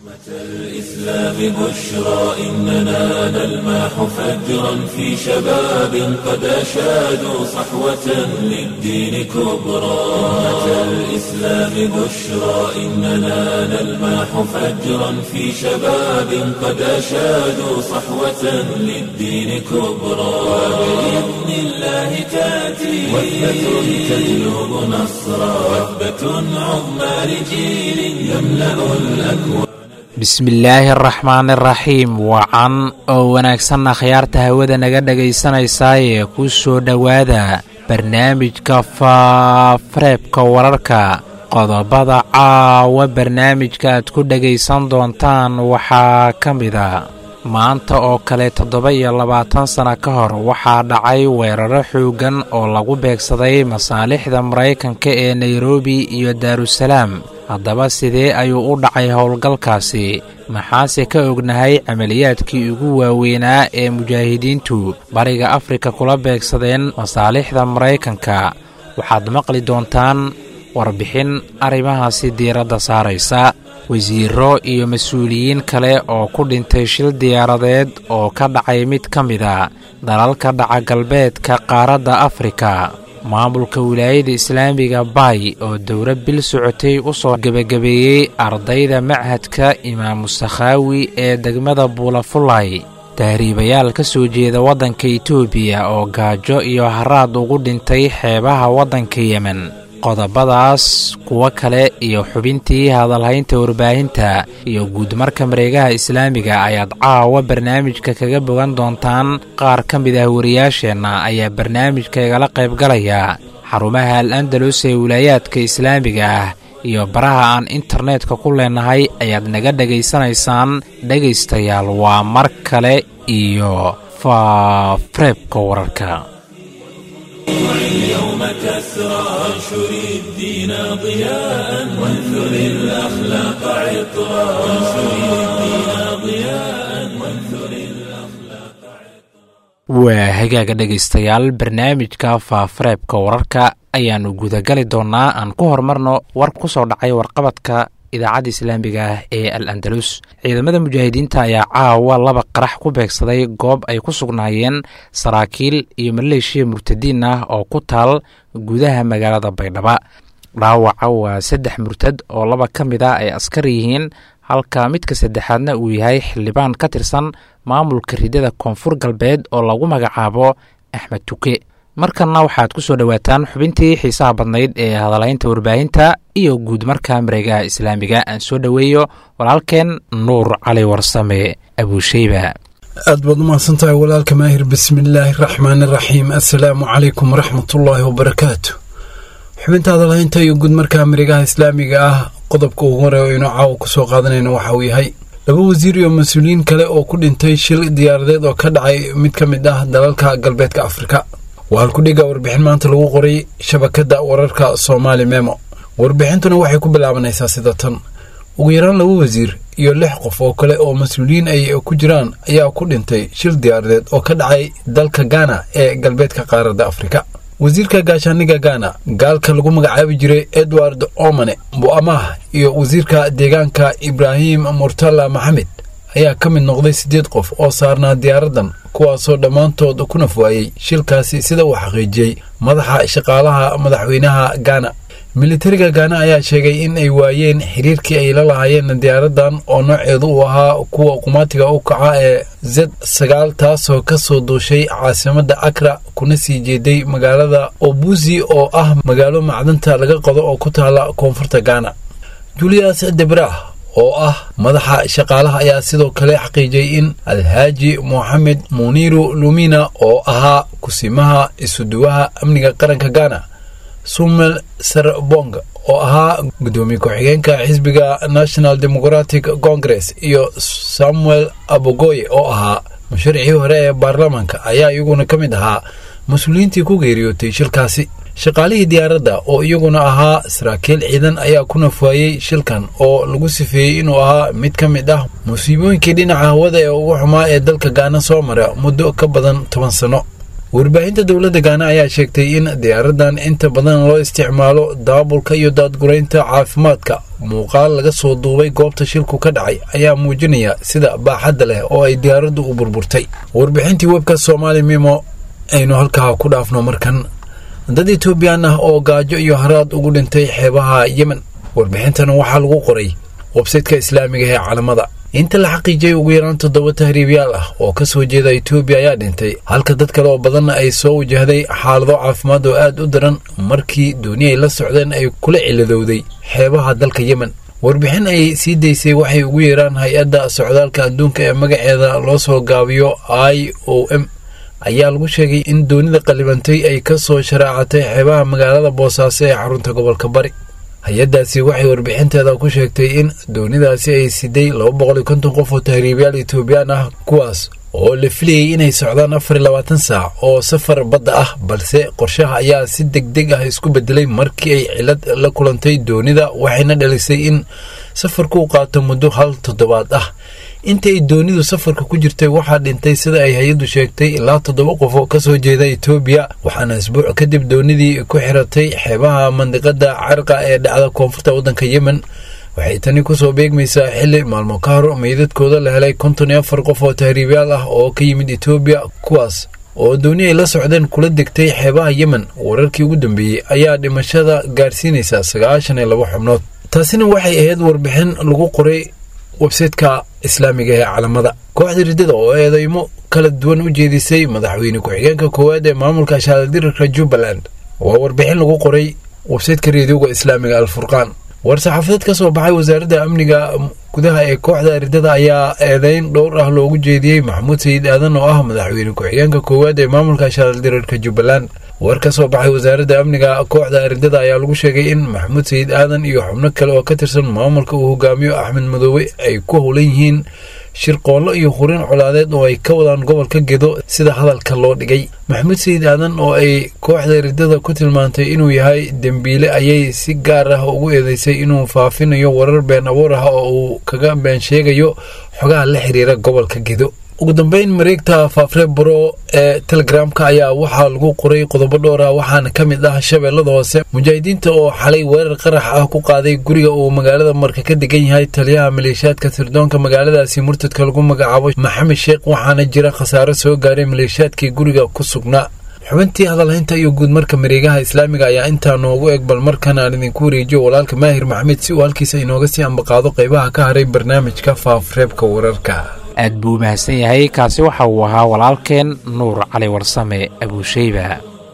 الإسلام بشرى إننا نلمح فجرا في شباب قد أشادوا صحوة للدين كبرى أمة الإسلام بشرى إننا نلمح فجرا في شباب قد أشادوا صحوة للدين كبرى وبإذن الله تأتي وثبة تجلب نصرا وثبة عظمى لجيل يملأ الأكوان bismillaahi araxmaan iraxiim wacan oo wanaagsanna khiyaarta hawada naga dhegaysanaysaayee ku soo dhowaada barnaamijka faafareebka wararka qodobada caawa barnaamijka aad ku dhegaysan doontaan waxaa ka mida maanta oo kale toddoba iyo labaatan sana ka hor waxaa dhacay weeraro xooggan oo lagu beegsaday masaalixda maraykanka ee nairobi iyo daarusalaam haddaba sidee ayuu u dhacay howlgalkaasi maxaase ka ognahay camaliyaadkii ugu waaweynaa ee mujaahidiintu bariga afrika kula beegsadeen masaalixda maraykanka waxaad maqli doontaan warbixin arrimahaasi diiradda saaraysa wasiiro iyo mas-uuliyiin kale oo ku dhintay shil diyaaradeed oo ka dhacay mid ka mida dalalka dhaca galbeedka qaaradda afrika maamulka wilaayada islaamiga bay oo dowla bil socotay u soo gebagabeeyey ardayda machadka imaamu sakhaawi ee degmada buulafulay tahriibayaal ka soo jeeda waddanka itoobiya oo gaajo iyo haraad ugu dhintay xeebaha waddanka yemen qodobadaas kuwo kale iyo xubintii hadalhaynta warbaahinta iyo guudmarka mareegaha islaamiga ayaad caawa barnaamijka kaga bogan doontaan qaar ka mid ah wariyaasheenna ayaa barnaamijka igala qaybgalaya xarumaha al andalus ee wilaayaadka islaamiga ah iyo baraha aan internetka ku leenahay ayaad naga dhegaysanaysaan dhegaystayaal waa mar kale iyo faafareebka wararka اليوم كسرى وانشر الدين ضياء وانثر الأخلاق عطرا وانشر الدين ضياء وانثر waa hagaaga dhegaystayaal barnaamijka faafareebka wararka ayaannu gudagali doonnaa aan ku horumarno war ku soo dhacay warqabadka idaacadda islaamiga ah ee al andalus ciidamada mujaahidiinta ayaa caawa laba qarax ku beegsaday goob ay ku sugnaayeen saraakiil iyo maleeshiya murtadiin ah oo ku taal gudaha magaalada baydhaba dhaawaca waa saddex murtad oo laba ka mid a ay askar yihiin halka midka saddexaadna uu yahay xildhibaan ka tirsan maamulka ridada koonfur galbeed oo lagu magacaabo axmed tuke markanna waxaad ku soo dhowaataan xubintii xiisaha badnayd ee hadalhaynta warbaahinta iyo guud marka mareegaha islaamiga aan soo dhoweeyo walaalkeen nuur cali warsame abuusheyba aad baad u mahadsantahay walaalka maahir bismillaahi raxmaani raxiim assalaamu calaykum waraxmatullaahi wabarakaatu xubinta hadalhaynta iyo guud marka mareegaha islaamiga ah qodobka ugu horeeya o inuu caawa ku soo qaadanayna waxa uu yahay laba wasiir iyo mas-uuliyiin kale oo ku dhintay shil diyaaradeed oo ka dhacay mid ka mid ah dalalka galbeedka afrika waa halkudhiga warbixin maanta lagu qoray shabakadda wararka soomaali memo warbixintuna waxay ku bilaabanaysaa sida tan ugu yaraan laba wasiir iyo lix qof oo kale oo mas-uuliyiin ay ku jiraan ayaa ku dhintay shil diyaaradeed oo ka dhacay dalka gaana ee galbeedka qaaradda afrika wasiirka gaashaaniga gaana gaalka lagu magacaabi jiray edward omane bu'amah iyo wasiirka deegaanka ibraahim murtala maxamed ayaa ka mid noqday siddeed qof oo saarnaa diyaaraddan kuwaasoo dhammaantood ku naf waayey shilkaasi sida uu xaqiijiyey madaxa shaqaalaha madaxweynaha gaana militariga gaana ayaa sheegay in ay waayeen xiriirkii ay la lahaayeen diyaaraddan oo nooceedu uu ahaa kuwa qumaatiga u kaca ee z sagaal taasoo ka soo duushay caasimadda akra kuna sii jeeday magaalada obusi oo ah magaalo macdanta laga qodo oo ku taala koonfurta gaana julius debrah oo ah madaxa shaqaalaha ayaa sidoo kale xaqiijiyey in alhaaji moxamed muniiru lumina oo ahaa kusimaha isuduwaha amniga qaranka gaana sumel serbong oo ahaa gudoomiye ku-xigeenka xisbiga national democratic congress iyo samuel abogoye oo ahaa musharixii hore ee baarlamaanka ayaa iyaguna ka mid ahaa mas-uuliyiintii ku geeriyootay shilkaasi shaqaalihii diyaaradda oo iyaguna ahaa saraakiil ciidan ayaa ku nafaayey shilkan oo lagu sifeeyey inuu ahaa mid ka mid ah musiibooyinkii dhinaca hawada ee ugu xumaa ee dalka gaana soo mara muddo ka badan toban sano warbaahinta dowladda gaana ayaa sheegtay in diyaaradan inta badan loo isticmaalo daabulka iyo daadguraynta caafimaadka muuqaal laga soo duubay goobta shilku ka dhacay ayaa muujinaya sida baaxadda leh oo ay diyaaraddu u burburtay warbixintii webka soomaali mimo aynu halkaa ku dhaafno markan dad etoobiyaan ah oo gaajo iyo haraad ugu dhintay xeebaha yemen warbixintan waxaa lagu qoray websaytka islaamiga ee calamada inta la xaqiijiyay ugu yaraan toddoba tahriibyaal ah oo ka soo jeeda etoobiya ayaa dhintay halka dad kale oo badanna ay soo wajahday xaalado caafimaad oo aad u daran markii dooni ay la socdeen ay kula ciladowday xeebaha dalka yemen warbixin ay sii daysay waxay ugu yeeraan hay-adda socdaalka adduunka ee magaceeda loo soo gaabiyo i o m ayaa lagu sheegay in doonida qalibantay ay ka soo sharaacatay xeebaha magaalada boosaaso ee xarunta gobolka bari hay-addaasi waxay warbixinteeda ku sheegtay in doonidaasi ay siday laba boqol iyo konton qof oo tahriibyaal etoobiyaan ah kuwaas oo la filayay inay socdaan afar iyo labaatan saac oo safar badda ah balse qorshaha ayaa si deg deg ah isku bedelay markii ay cilad la kulantay doonida waxayna dhalisay in safarku u qaato muddo hal toddobaad ah inta ay doonidu safarka ku jirtay waxaa dhintay sida ay hay-addu sheegtay ilaa toddoba qof oo kasoo jeeda etoobiya waxaana isbuuc kadib doonidii ku xiratay xeebaha mandiqada carqa ee dhacda koonfurta waddanka yemen waxay tani kusoo beegmaysaa xili maalmo ka hor meydadkooda la helay konton iyo afar qof oo tahriibyaal ah oo ka yimid etoobiya kuwaas oo dooni ay la socdeen kula degtay xeebaha yemen wararkii ugu dambeeyey ayaa dhimashada gaarsiinaysa sagaashan iyo laba xubnood taasina waxay ahayd warbixin lagu qoray websaytka islaamiga ee calamada kooxda riddada oo eedeymo kala duwan u jeedisay madaxweyne ku-xigeenka koowaad ee maamulka shaaldiriirka jubbaland waa warbixin lagu qoray websaytka reediyoga islaamiga alfurqaan war-saxaafadeed ka soo baxay wasaaradda amniga gudaha ee kooxda riddada ayaa eedeyn dhowr ah loogu jeediyey maxamuud sayid aadan oo ah madaxweyne ku-xigeenka koowaad ee maamulka shaaldiriirka jubbaland war ka soo baxay wasaaradda amniga kooxda riddada ayaa lagu sheegay in maxamuud sayid aadan iyo xubno kale oo ka tirsan maamulka uu hogaamiyo axmed madoobe ay ku howlan yihiin shirqoollo iyo hurin colaadeed oo ay ka wadaan gobolka gedo sida hadalka loo dhigay maxamuud sayid aadan oo ay kooxda riddada ku tilmaantay inuu yahay dembiile ayay si gaar ah ugu eedeysay inuu faafinayo warar been abuur ah oo uu kaga been sheegayo xogaha la xiriira gobolka gedo ugu dambeyn mareegta faafre buro ee telegramka ayaa waxaa lagu qoray qodobo dhowr ah waxaana ka mid ah shabeellada hoose mujaahidiinta oo xalay weerar qarax ah ku qaaday guriga uu magaalada marka ka degan yahay taliyaha maleeshiyaadka sirdoonka magaaladaasi murtadka lagu magacaabo maxamed sheekh waxaana jira khasaaro soo gaaray maleeshiyaadkii guriga ku sugnaa xubintii hadalhaynta iyo guud marka mareegaha islaamiga ayaa intaa noogu eg bal markan aan idinku wareejiyo walaalka maahir maxamed si uu halkiisa inooga sii ambaqaado qaybaha ka haray barnaamijka faafreebka wararka aad buu mahadsan yahay kaasi waxa uu ahaa walaalkeen nuur cali warsame abuusheyba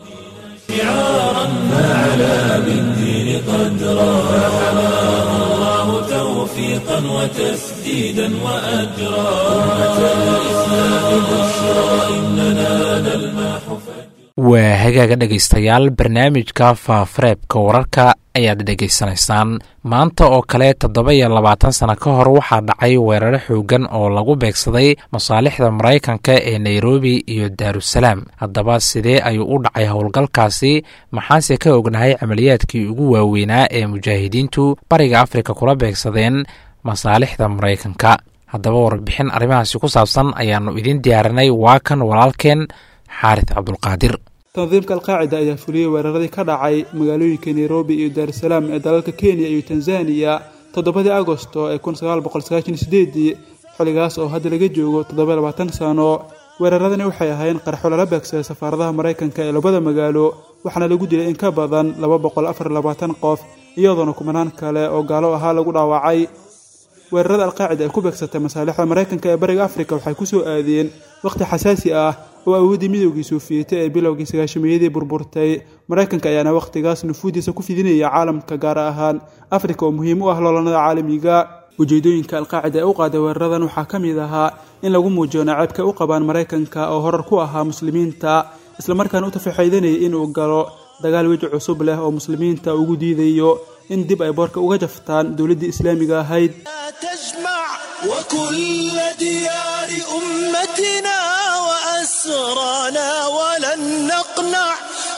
waa hagaaga dhegaystayaal barnaamijka faafareebka wararka ayaad dhegaysanaysaan maanta oo kale toddoba iyo labaatan sano ka hor waxaa dhacay weeraro xoogan oo lagu beegsaday masaalixda maraykanka ee nairobi iyo daarusalaam haddaba sidee ayuu u dhacay howlgalkaasi maxaase ka ognahay camaliyaadkii ugu waaweynaa ee mujaahidiintu bariga afrika kula beegsadeen masaalixda maraykanka haddaba warbixin arrimahaasi ku saabsan ayaannu idin diyaarinay waa kan walaalkeen xaaris cabdulqaadir tandiimka alqaacida ayaa fuliyey weeraradii ka dhacay magaalooyinka nairobi iyo daarusalaam ee dalalka kenya iyo tanzaniya toddobadii agosto ee kunsagaalboqolsagaashansideedii xilligaas oo hadda laga joogo toddoba labaatan sano weeraradani waxay ahaayeen qarxo lala beegsaday safaaradaha maraykanka ee labada magaalo waxaana lagu dilay in ka badan laba boqol afar labaatan qof iyadoona kumanaan kale oo gaalo ahaa lagu dhaawacay weerarada alqaacida ay ku beegsatay masaalixda maraykanka ee bariga afrika waxay ku soo aadeen wakhti xasaasi ah oo awooddii midoogii soofiyete ee bilowgii sagaashameeyadii burburtay maraykanka ayaana wakhtigaas nufuudiisa ku fidinaya caalamka gaar ahaan afrika oo muhiim u ah loolanada caalamiga ujeedooyinka alqaacida ee u qaaday weeraradan waxaa ka mid ahaa in lagu muujiyo naceebka u qabaan maraykanka oo horar ku ahaa muslimiinta islamarkaana u tafaxaydanayay inuu galo dagaal weji cusub leh oo muslimiinta ugu diidayo in dib ay boorka uga jaftaan dowladdii islaamiga ahayd تجمع وكل ديار أمتنا وأسرانا ولن نقنع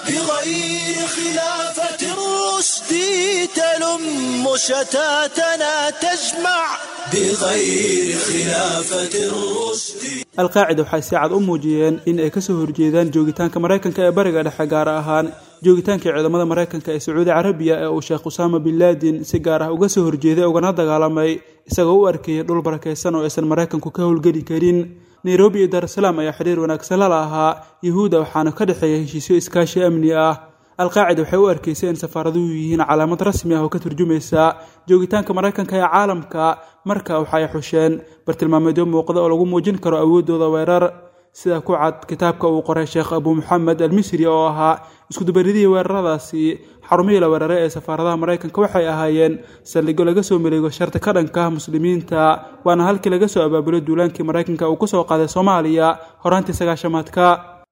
بغير خلافة الرشد تلم شتاتنا تجمع بغير خلافة الرشد alqaacida waxay si cad u muujiyeen in ay kasoo horjeedaan joogitaanka maraykanka ee bariga dhexe gaar ahaan joogitaanka ciidamada maraykanka ee sacuudi carabiya ee uu sheekh usaama bin laadin si gaar ah uga soo horjeeday ugana dagaalamay isagoo u arkayay dhul barakaysan oo aysan maraykanku ka howlgeli karin nairobi iyo daarusalaam ayaa xidhiir wanaagsan la lahaa yuhuudda waxaana ka dhexeeya heshiisyo iskaashi amni ah alqaacida waxay u arkaysay in safaaraduhu yihiin calaamad rasmi ah oo ka turjumaysa joogitaanka maraykanka ee caalamka marka waxay xusheen bartilmaameedyo muuqda oo lagu muujin karo awooddooda weerar sida ku cad kitaabka uu qoray sheekh abu moxamed almisri oo ahaa iskudubaridihii weeraradaasi xarumihii la weeraray ee safaaradaha maraykanka waxay ahaayeen saldhigyo laga soo maleego sharti ka dhanka ah muslimiinta waana halkii laga soo abaabulo duulaankii maraykanka uu kusoo qaaday soomaaliya horaantii sagaashamaadka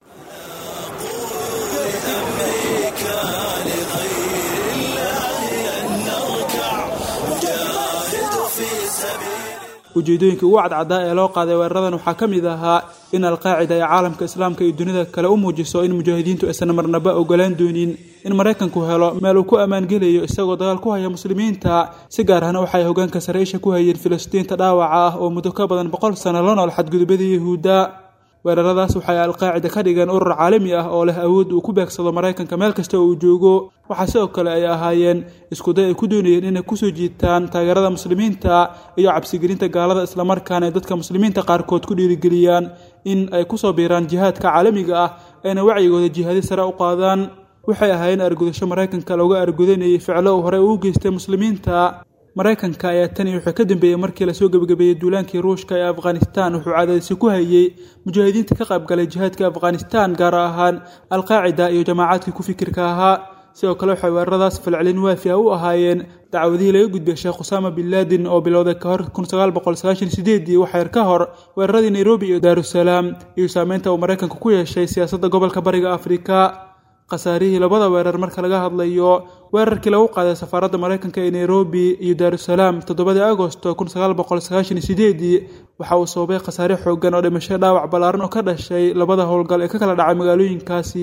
ujeedooyinkai ugu cadcaddaa ee loo qaaday weeraradan waxaa ka mid ahaa in alqaacida ay caalamka islaamka iyo dunida kale u muujiso in mujaahidiintu aysan marnaba ogolaan doonin in maraykanku helo meel uu ku ammaangelayo isagoo dagaal ku haya muslimiinta si gaar ahna waxay hogaanka sare-isha ku hayeen filistiinta dhaawaca ah oo muddo ka badan boqol sano la nool xadgudubada yahuudda weeraradaas waxay alqaacida ka dhigeen urur caalami ah oo leh awood uu ku beegsado maraykanka meel kasta oo uu joogo waxaa sidoo kale ay ahaayeen iskuday ay ku doonayeen inay kusoo jiitaan taageerada muslimiinta iyo cabsigelinta gaalada islamarkaana ay dadka muslimiinta qaarkood ku dhiirigeliyaan in ay kusoo biiraan jihaadka caalamiga ah ayna wacyigooda jihaadi sare u qaadaan waxay ahaayeen argudasho maraykanka looga argudanayay ficlo uu horey uu geystay muslimiinta maraykanka ayaa tani wuxuu ka dambeeyey markii lasoo gebagabeeyey duulaankii ruushka ee afghanistan wuxuu cadaadisi ku hayey mujaahidiinta ka qaybgalay jihaadka afghanistan gaar ahaan alqaacida iyo jamaacadkii ku fikirka ahaa sidoo kale waxay weeraradaas falcelin waafi ah u ahaayeen dacwadihii laga gudbiyay sheekh usaama bin laadin oo bilowday ka hor kunsagaalboqolsagaashansideedii waxyar ka hor weeraradii nairobi iyo daarusalaam iyo saameynta uu maraykanka ku yeeshay siyaasadda gobolka bariga afrika khasaarihii labada weerar marka laga hadlayo weerarkii lagu qaaday safaaradda maraykanka ee nairobi iyo daarusalaam toddobadii agosto kunsagaalboqolsagaashansideedii waxa uu sababay khasaare xoogan oo dhimasho dhaawac ballaaran oo ka dhashay labada howlgal ee ka kala dhacay magaalooyinkaasi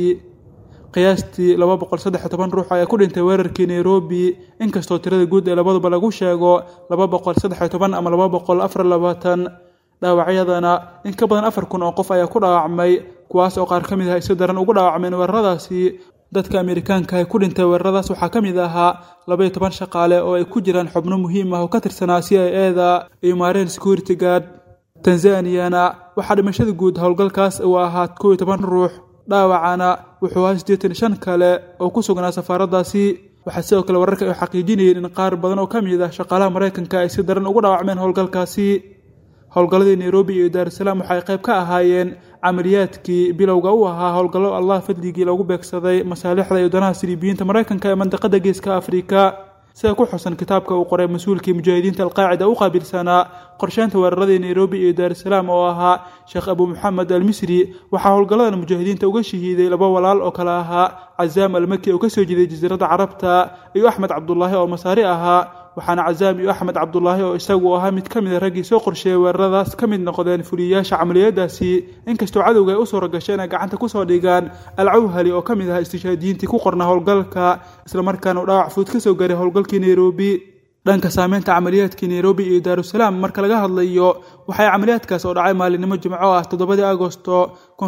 qiyaastii laba boqol saddex iyo toban ruux ayaa ku dhintay weerarkii nairobi inkastoo tirada guud ee labaduba lagu sheego laba boqol saddex iyo toban ama laba boqol afar labaatan dhaawacyadana in ka badan afar kun oo qof ayaa ku dhaawacmay kuwaas oo qaar ka mid ah ay si daran ugu dhaawacmeen weeraradaasi dadka amerikaanka ee ku dhintay weeraradaas waxaa ka mid ahaa labaiyo toban shaqaale oo ay ku jiraan xubno muhiim ah oo ka tirsanaa c i e da iyo maareen security guard tanzaniyana waxaa dhimashada guud howlgalkaas uu ahaa kow iyo toban ruux dhaawacana wuxuu ahaa siddeetan shan kale oo ku sugnaa safaaraddaasi waxaa sidoo kale wararka ay xaqiijinayeen in qaar badan oo ka mid ah shaqaalaha maraykanka ay si daran ugu dhaawacmeen howlgalkaasi howlgalladii nairobi iyo daarusalaam waxay qayb ka ahaayeen camaliyaadkii bilowga u ahaa howlgallo allah fadligii lagu beegsaday masaalixda iyo danaha siriibiyiinta maraykanka ee mandaqada geeska afrika sida ku xusan kitaabka uu qoray mas-uulkii mujaahidiinta alqaacida u qaabilsanaa qorsheynta weeraradii nairobi iyo daarusalaam oo ahaa sheekh abu moxamed almisri waxaa howlgalladan mujaahidiinta uga shahiiday laba walaal oo kale ahaa cazaam almaki oo kasoo jeeday jasiiradda carabta iyo axmed cabdulaahi oo masaari ahaa waxaana cazaam iyo axmed cabdulaahi oo isagu ahaa mid ka mida raggii soo qorsheeyay weeraradaas ka mid noqdeen fuliyayaasha camaliyadaasi inkastoo cadowga ay u suura gashay inay gacanta kusoo dhigaan alcawhali oo ka mid ahaa istishaadiyiintii ku qornaa howlgalka islamarkaana uu dhaawac fuud ka soo gaaray howlgalkii nairobi dhanka saameynta camaliyaadkii nairobi iyo daarusalaam marka laga hadlayo waxay camaliyaadkaas oo dhacay maalinimo jimco ah toddobadii agosto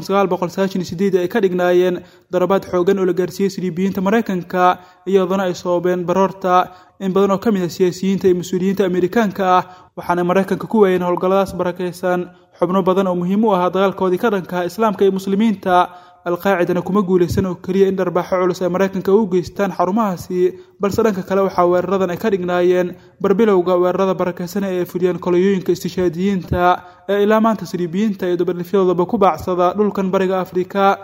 ay ka dhignaayeen darabaad xoogan oo la gaarsiiyey siriibiyiinta maraykanka iyadoona ay sababeen baroorta in badan oo ka mid ah siyaasiyiinta iyo mas-uuliyiinta amerikaanka ah waxaana maraykanka ku waayeen howlgalladaas barakaysan xubno badan oo muhiim u ahaa dagaalkoodii ka dhanka islaamka iyo muslimiinta alqaacidana kuma guulaysan oo keliya in dharbaaxo culus ay maraykanka u geystaan xarumahaasi balse dhanka kale waxaa weeraradan ay ka dhignaayeen barbilowga weerarada barakaysan ee ay fuliyeen koloyooyinka istishaadiyiinta ee ilaa maanta siriibiyiinta iyo dabarlifyadoodaba ku baacsada dhulkan bariga afrika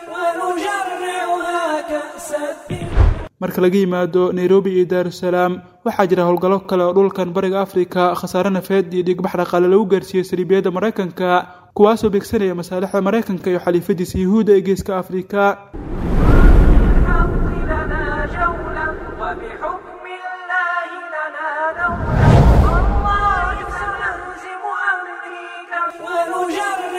marka laga yimaado nairobi iyo daarusalaam waxaa jira howlgallo kale oo dhulkan bariga afrika khasaare nafeed iyo dhiigbax dhaqaale lagu gaarsiiyey saliibiyadda maraykanka kuwaasoo beegsanaya masaalixda maraykanka iyo xaliifadiisa yuhuudda ee geeska afrika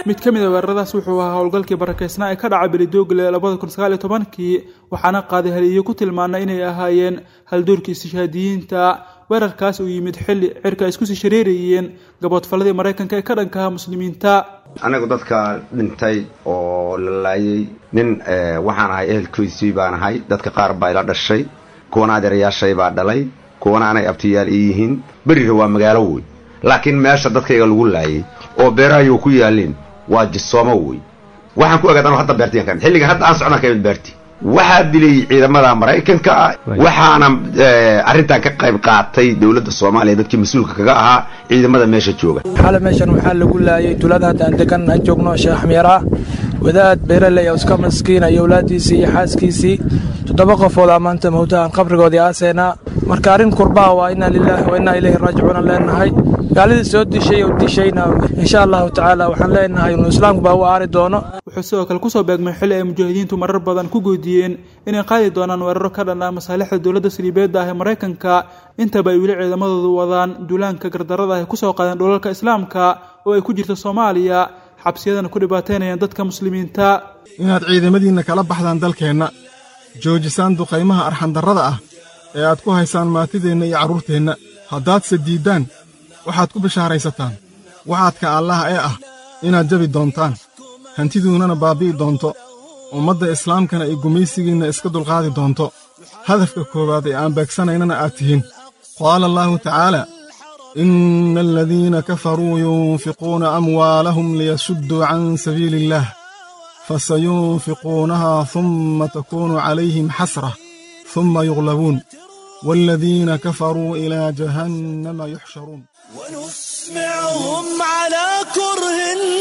mid ka mid a weeraradaas wuxuu ahaa howlgalkii barakeysnaa ee ka dhacay belidoogle labada kun sagaal iyo tobankii waxaana qaaday haliyo ku tilmaanay inay ahaayeen haldoorkii istishhaadiyiinta weerarkaas uu yimid xilli cirka ay isku sii shareerayeen gaboodfalladii maraykanka ee ka dhankaha muslimiinta anagu dadka dhintay oo la laayay nin waxaan ahay ehelkiisii baan ahay dadka qaar baa ila dhashay kuwana adeerayaashay baa dhalay kuwana anay abtiyaal ii yihiin berira waa magaalo wey laakiin meesha dadkayga lagu laayay oo beerahayu ku yaalin waa jisoomo wey waxaan ku ogaad anu hadda beertiyan ka xilligan hadda aan socdaan ka imid beerti waxaa dilay ciidamada maraykanka ah waxaana arrintan ka qayb qaatay dowladda soomaaliya dadkii mas-uulka kaga ahaa ciidamada meesha jooga xale meeshan waxaa lagu laayay tulada hadda aan degan aan joogno sheekh miira wadaad beeraley oo iska maskiina iyo awlaadiisii iyo xaaskiisii toddoba qofoodaa maanta mawtahan qabrigoodii aaseenaa marka arrin kurbaa waa inaa lilaahi wa innaa ilayhi raajicuuna leenahay gaaladii soo dishay oo dishayna insha allahu tacaala waxaan leenahay inuu islaamku baa u aari doono wuxuu sidoo kale kusoo beegmay xilli ay mujaahidiintu marar badan ku goodiyeen inay qaadi doonaan weeraro ka dhan ah masaalixda dowladda saliibeedda ah ee maraykanka intaba ay weli ciidamadoodu wadaan duulaanka gardarada ah ay kusoo qaadeen dhulalka islaamka oo ay ku jirto soomaaliya xabsiyadana ku dhibaataynayaan dadka muslimiinta inaad ciidamadiinna kala baxdaan dalkeenna joojisaan duqaymaha arxandarrada ah ee aad ku haysaan maatideenna iyo carruurteenna haddaadse diiddaan waxaad ku bishaaraysataan waxaadka allaah ee ah inaad jabi doontaan hantiduunnana baabbi'i doonto ummadda islaamkana ay gumaysigiinna iska dulqaadi doonto hadafka koowaad ee aan beegsanaynana aad tihiin qaala allaahu tacaala inna aladiina kafaruu yunfiquuna amwaalahum liyasudduu can sabiili illaah fasayunfiquunahaa humma takuunu calayhim xasrah humma yuglabuun waaladiina kafaruu ilaa jahannama yuxsharuun ونسمعهم على كره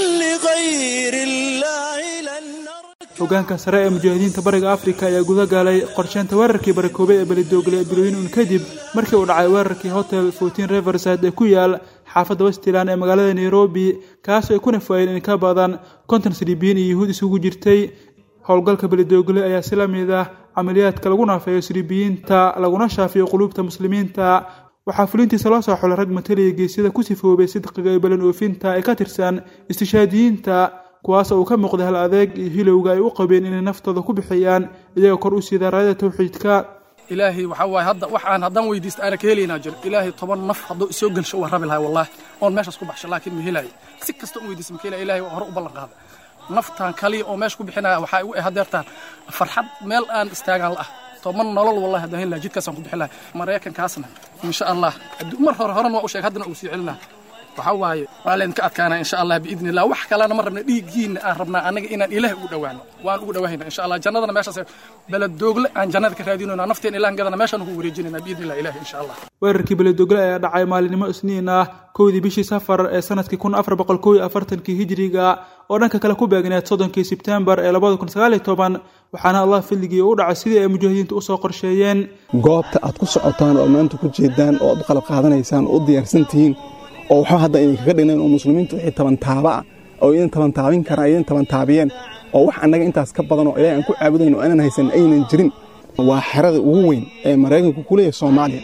لغير الله لن hogaanka sare ee mujaahidiinta bariga afrika ayaa guda galay qorsheynta weerarkii barakoobay ee belidoogle ee bilooyin un kadib markii uu dhacay weerarkii hotel fourteen riverside ee ku yaal xaafadda westland ee magaalada nairobi kaasoo ay ku nafaayeen in ka badan konton silibiyiin iyo yuhuud isugu jirtay howlgalka belidoogle ayaa si la mid ah camaliyaadka lagu naafeeyo silibiyiinta laguna shaafiyo quluubta muslimiinta waxaa fulintiisa loo soo xulay rag mataliya geesyada ku sifoobay sidqiga iyo balan oofinta ee ka tirsan istishaadiyiinta kuwaas oo uu ka muuqday hal adeeg iyo hilowga ay u qabeen inay naftooda ku bixiyaan iyagoo kor u siida raayada tawxiidka ilaahay waxaa waaye hadda wax aan haddaan weydiista aana ka helaynaa jiro ilaahay toban naf hadduu isoo gelsho waan rabi lahay wallaahi oon meeshaas ku baxsho laakiin ma helaayo si kasta u weydiista ma ka helaya ilaahay waa hore u ballan qaada naftaan kaliya oo meesha ku bixinaya waxaa igu hadeertaan farxad meel aan istaagaan la ah toban nolol wallahi haddaan heli lahay jidkaasaan ku bixi lahay maraykankaasna insha allah mar hore horena waa u sheeg haddana uu sii celin lahaa waxaa waaye waa laydinka adkaanaa insha allah biidni illah wax kalena ma rabna dhiiggiinna aan rabnaa annaga inaan ilaah ugu dhowaano waan ugu dhowaahayna insha allah jannadana meeshaas beledoogle aan jannada ka raadinayna nafteen ilahan gadana meeshaan ugu wareejinayna biidni illah ilahi insha allah weerarkii beledogle ayaa dhacay maalinimo isniin ah kowdii bishii safar ee sanadkii kun afar boqol kow iyo afartankii hijiriga oo dhanka kale ku beegneed soddonkii sebtembar ee labada kun sagaal iyo toban waxaana allah fadligii u dhacay sidii ay mujaahidiintu usoo qorsheeyeen goobta aad ku socotaan oo maanta ku jeedaan oo aad u qalab qaadanaysaan oo u diyaarsan tihiin oo waxba hadda idinkaga dhignayn oo muslimiintu wixii tabantaaba ah oo idin tabantaabin karaan idin tabantaabiyeen oo wax annaga intaas ka badan oo ilaahay aan ku caabudayn oo aanan haysan aynan jirin waa xerada ugu weyn ee maraykanku ku leeyahay soomaaliya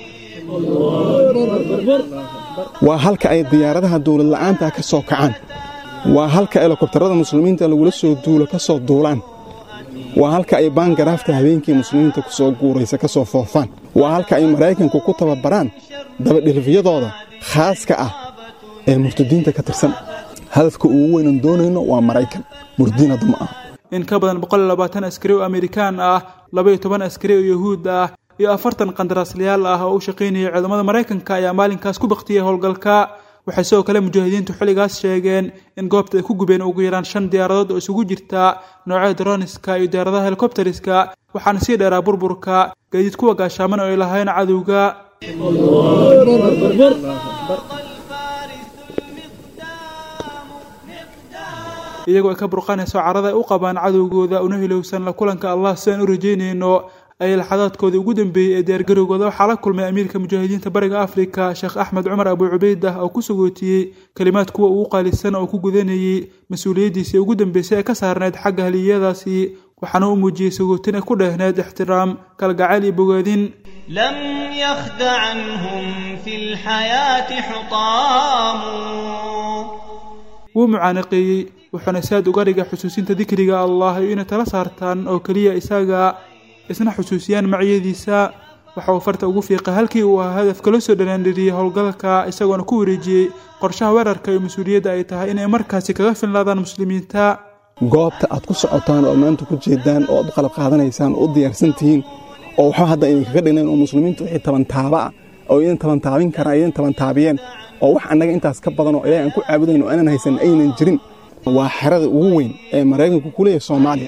waa halka ay diyaaradaha dawlad la'aanta ka soo kacaan waa halka helikobtarada muslimiinta lagula soo duulo ka soo duulaan waa halka ay baangaraafta habeenkii muslimiinta ku soo guuraysa ka soo foofaan waa halka ay maraykanku ku tababaraan dabadhilfiyadooda khaaska ah ee murtadiinta ka tirsan hadafka ugu weynan doonayno waa maraykan murtadiin hadda ma aha in ka badan boqol iyo labaatan askari oo amerikaan ah laba iyo toban askari oo yahuud ah iyo afartan qandaraaslayaal ah oo u shaqaynayay ciidamada maraykanka ayaa maalinkaas ku baktiyey howlgalka waxay sidoo kale mujaahidiintu xilligaas sheegeen in goobta ay ku gubeen ugu yaraan shan diyaaradood oo isugu jirta noocyada droniska iyo diyaaradaha helikobteriska waxaana sii dheeraa burburka gaadiid kuwa gaashaaman oo ay lahayn cadowga iyagoo ay ka burqanayso carada ay u qabaan cadowgooda una hilowsan la kulanka allah sidaan u rajaynayno ayay laxadaadkoodii ugu dambeeyey ee diyaargarowgooda waxaa la kulmay amiirka mujaahidiinta bariga afrika sheekh axmed cumar abu cubaydah oo ku sagootiyey kelimaad kuwa ugu qaalisan oo ku gudanayey mas-uuliyaddiisii ugu dambeysay ee ka saarneyd xagga haliyadaasi waxaana u muujiyey sagootin ay ku dheehneyd ixtiraam kalgacayl iyo bogaadin لم يخد عنهم في الحياة حطام wuu mucaanaqeeyey wuxuuna saad uga dhigay xusuusinta dikriga allah iyo inay tala saartaan oo keliya isaga isna xusuusiyaan maciyadiisa waxa uu farta ugu fiiqay halkii uu ahaa hadafka la soo dhanaandhiriyey howlgalka isagoona ku wareejiyey qorshaha weerarka iyo mas-uuliyadda ay tahay inay markaasi kaga filnaadaan muslimiinta goobta aad ku socotaan oo maanta ku jeedaan oo aad u qalab qaadanaysaan oo u diyaarsan tihiin oo waxba hadda idinkaga dhignayn oo muslimiintu wixii tabantaaba ah oo idin tabantaabin karaan idin tabantaabiyeen oo wax annaga intaas ka badan oo ilaahay aan ku caabudayn oo aanan haysan aynan jirin waa xerada ugu weyn ee maraykanku ku leeyahay soomaaliya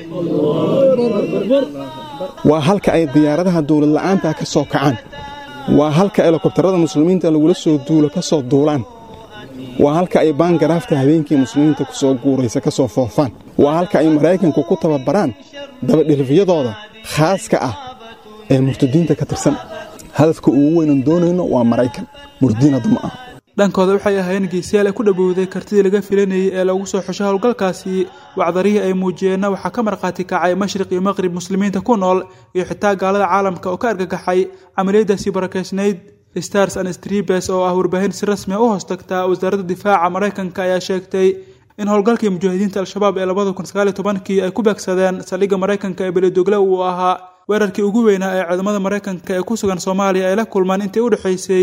waa halka ay diyaaradaha dowlad la'aanta ka soo kacaan waa halka helikobtarada muslimiinta lagula soo duulo ka soo duulaan waa halka ay baangaraafta habeenkii muslimiinta ku soo guuraysa ka soo foofaan waa halka ay maraykanku ku tababaraan dabadhilifyadooda khaaska ah ee murtadiinta ka tirsan hadafka ugu weynan doonayno waa maraykan murdiin hadda ma aha dhankooda waxay ahaayeen geesiyaal ay ku dhowowday kartidii laga filanayay ee lagu soo xusho howlgalkaasi wacdarihii ay muujiyeenna waxaa ka markhaati kacay mashriq iyo maqrib muslimiinta ku nool iyo xitaa gaalada caalamka oo ka argagaxay camaliyadaasi barakeysnayd stars and stribes oo ah warbaahin si rasmiya u hoostagtaa wasaaradda difaaca maraykanka ayaa sheegtay in howlgalkii mujaahidiinta al-shabaab ee labada kun sagaaliyo tobankii ay ku beegsadeen saldhigga maraykanka ee beledogle uu ahaa weerarkii ugu weynaa ee ciidamada maraykanka ee ku sugan soomaaliya ay la kulmaan intii u dhexaysay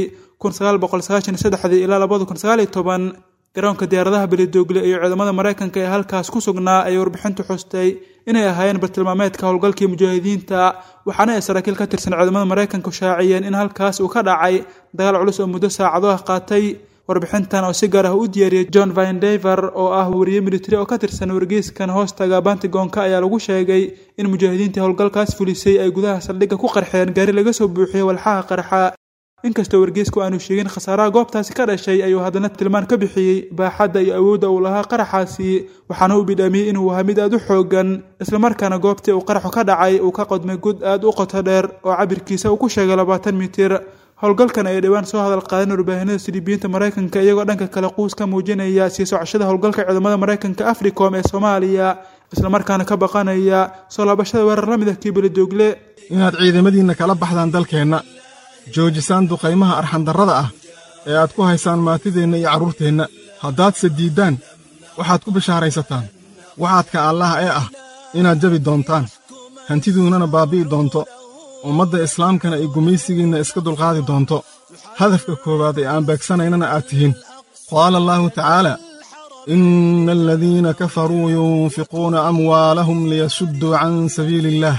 ilaa labada kun sagaaliyo toban garoonka diyaaradaha beledogle iyo ciidamada maraykanka ee halkaas ku sugnaa ayay warbixintu xustay inay ahaayeen bartilmaameedka howlgalkii mujaahidiinta waxaana ay saraakiil ka tirsan ciidamada maraykanku shaaciyeen in halkaas uu ka dhacay dagaal culus oo muddo saacado ah qaatay warbixintan oo si gaar ah u diyaariyey john vindever oo ah wariye militari oo ka tirsan wargeyskan hoostaga bantigoonka ayaa lagu sheegay in mujaahidiintii howlgalkaas fulisay ay gudaha saldhigga ku qarxeen gaari laga soo buuxiyey walxaha qarxa inkastoo wargeysku aanu sheegin khasaaraha goobtaasi ka dhashay ayuu haddana tilmaan ka bixiyey baaxadda iyo awoodda uu lahaa qaraxaasi waxaana uu bidhaamiyey inuu ahaa mid aad u xoogan islamarkaana goobtii uu qaraxu ka dhacay uu ka qodmay gud aad u qoto dheer oo cabirkiisa uu ku sheegay labaatan mitir howlgalkan ay dhowaan soo hadal qaadeen warbaahinada silibiyiinta maraykanka iyagoo dhanka kale quus ka muujinaya sii socashada howlgalka ciidamada maraykanka africom ee soomaaliya islamarkaana ka baqanaya soo laabashada weerar la mid ah kii beledogle inaad ciidamadiinna kala baxdaan dalkeenna joojisaan duqaymaha arxandarrada ah ee aad ku haysaan maatideenna iyo carruurteenna haddaadse diiddaan waxaad ku bishaaraysataan waxaadka allaah ee ah inaad jabi doontaan hantiduunnana baabbi'i doonto ummadda islaamkana ay gumaysigiinna iska dulqaadi doonto hadafka koowaad ee aan beegsanaynana aad tihiin qaala allaahu tacaala inna aladiina kafaruu yunfiquuna amwaalahum liyasudduu can sabiili illaah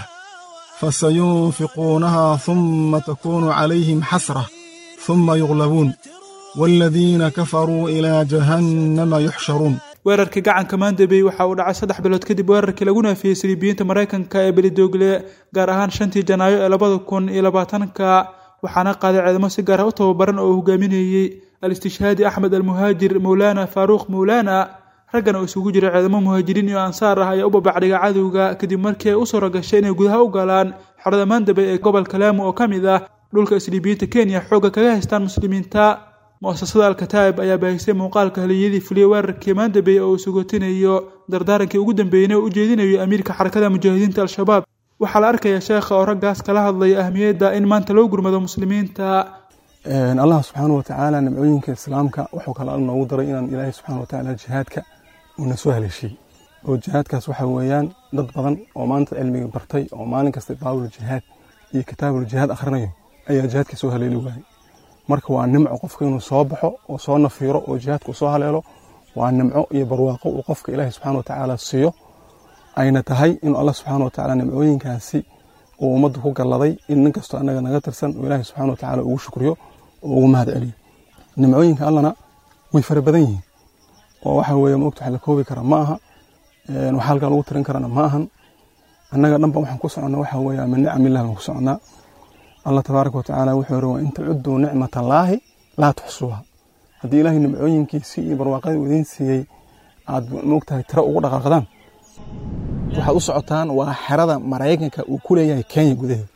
fasayunfiquunaha humma takuunu calayhim xasrah humma yuglabuun waaladiina kafaruu ilaa jahannama yuxsharuun weerarkii gacanka maandabey waxa uu dhacay saddex bilood kadib weerarkii lagu naafiyey siliibiyiinta maraykanka ee belidogle gaar ahaan shantii janaayo ee labada kun iyo labaatanka waxaana qaaday ciidamo si gaar ah u tababaran oo uu hogaaminayey al-istishhaadi axmed almuhaajir mowlaana faaruuq mowlaana raggan oo isugu jira ciidamo muhaajiriin iyo ansaar ah ayaa u babacdhiga cadowga kadib markii ay u suura gashay inay gudaha u galaan xerada maandabey ee gobolka laamo oo ka mid ah dhulka isliibiyiinta kenya xoogga kaga haystaan muslimiinta mu'asasada alkataa'ib ayaa baahisay muuqaalka haliyadii fuliyey weerarkii maandabey oo uu sugotinayo dardaarankii ugu dambeeyeyna oo u jeedinayo amiirka xarakada mujaahidiinta al-shabaab waxaa la arkaya sheekha oo raggaas kala hadlaya ahmiyadda in maanta loo gurmado muslimiinta allah subxaana watacaala nimcooyinka islaamka wuxuu kale noogu daray inaan ilaahay subxaana watacaala jihaadka uuna soo haleeshiyey oo jihaadkaas waxa weeyaan dad badan oo maanta cilmiga bartay oo maalin kasta baabul jihaad iyo kitaabul jihaad akhrinayo ayaa jihaadka soo haleeli waayey marka waa nimco qofka inuu soo baxo oo soo nafiiro oo jihaadka uu soo haleelo waa nimco iyo barwaaqo uu qofka ilaahay subxaana watacaala siiyo ayna tahay inuu allah subxaana watacaala nimcooyinkaasi uu ummadda ku galladay in nin kastoo annaga naga tirsan uu ilaahay subxaana watacaala ugu shukriyo oo ugu mahad celiyo nimcooyinka allana way fara badan yihiin oo waxa weeye maogta wax la koobi kara ma aha waxa halkaa lagu tirin karana ma ahan annaga dhanba waxaan ku soconnaa waxa weeye min nicamillah baan ku soconnaa allah tabaaraka watacaala wuxuu yidhi wa in tacudduu nicmat allaahi laa tuxsuuha haddii ilaahay nimcooyinkiisii iyo barwaaqadii uu idiin siiyey aad moogtahay tiro ugu dhaqaaqdaan waxaad u socotaan waa xerada maraykanka uu ku leeyahay kenya gudaheeda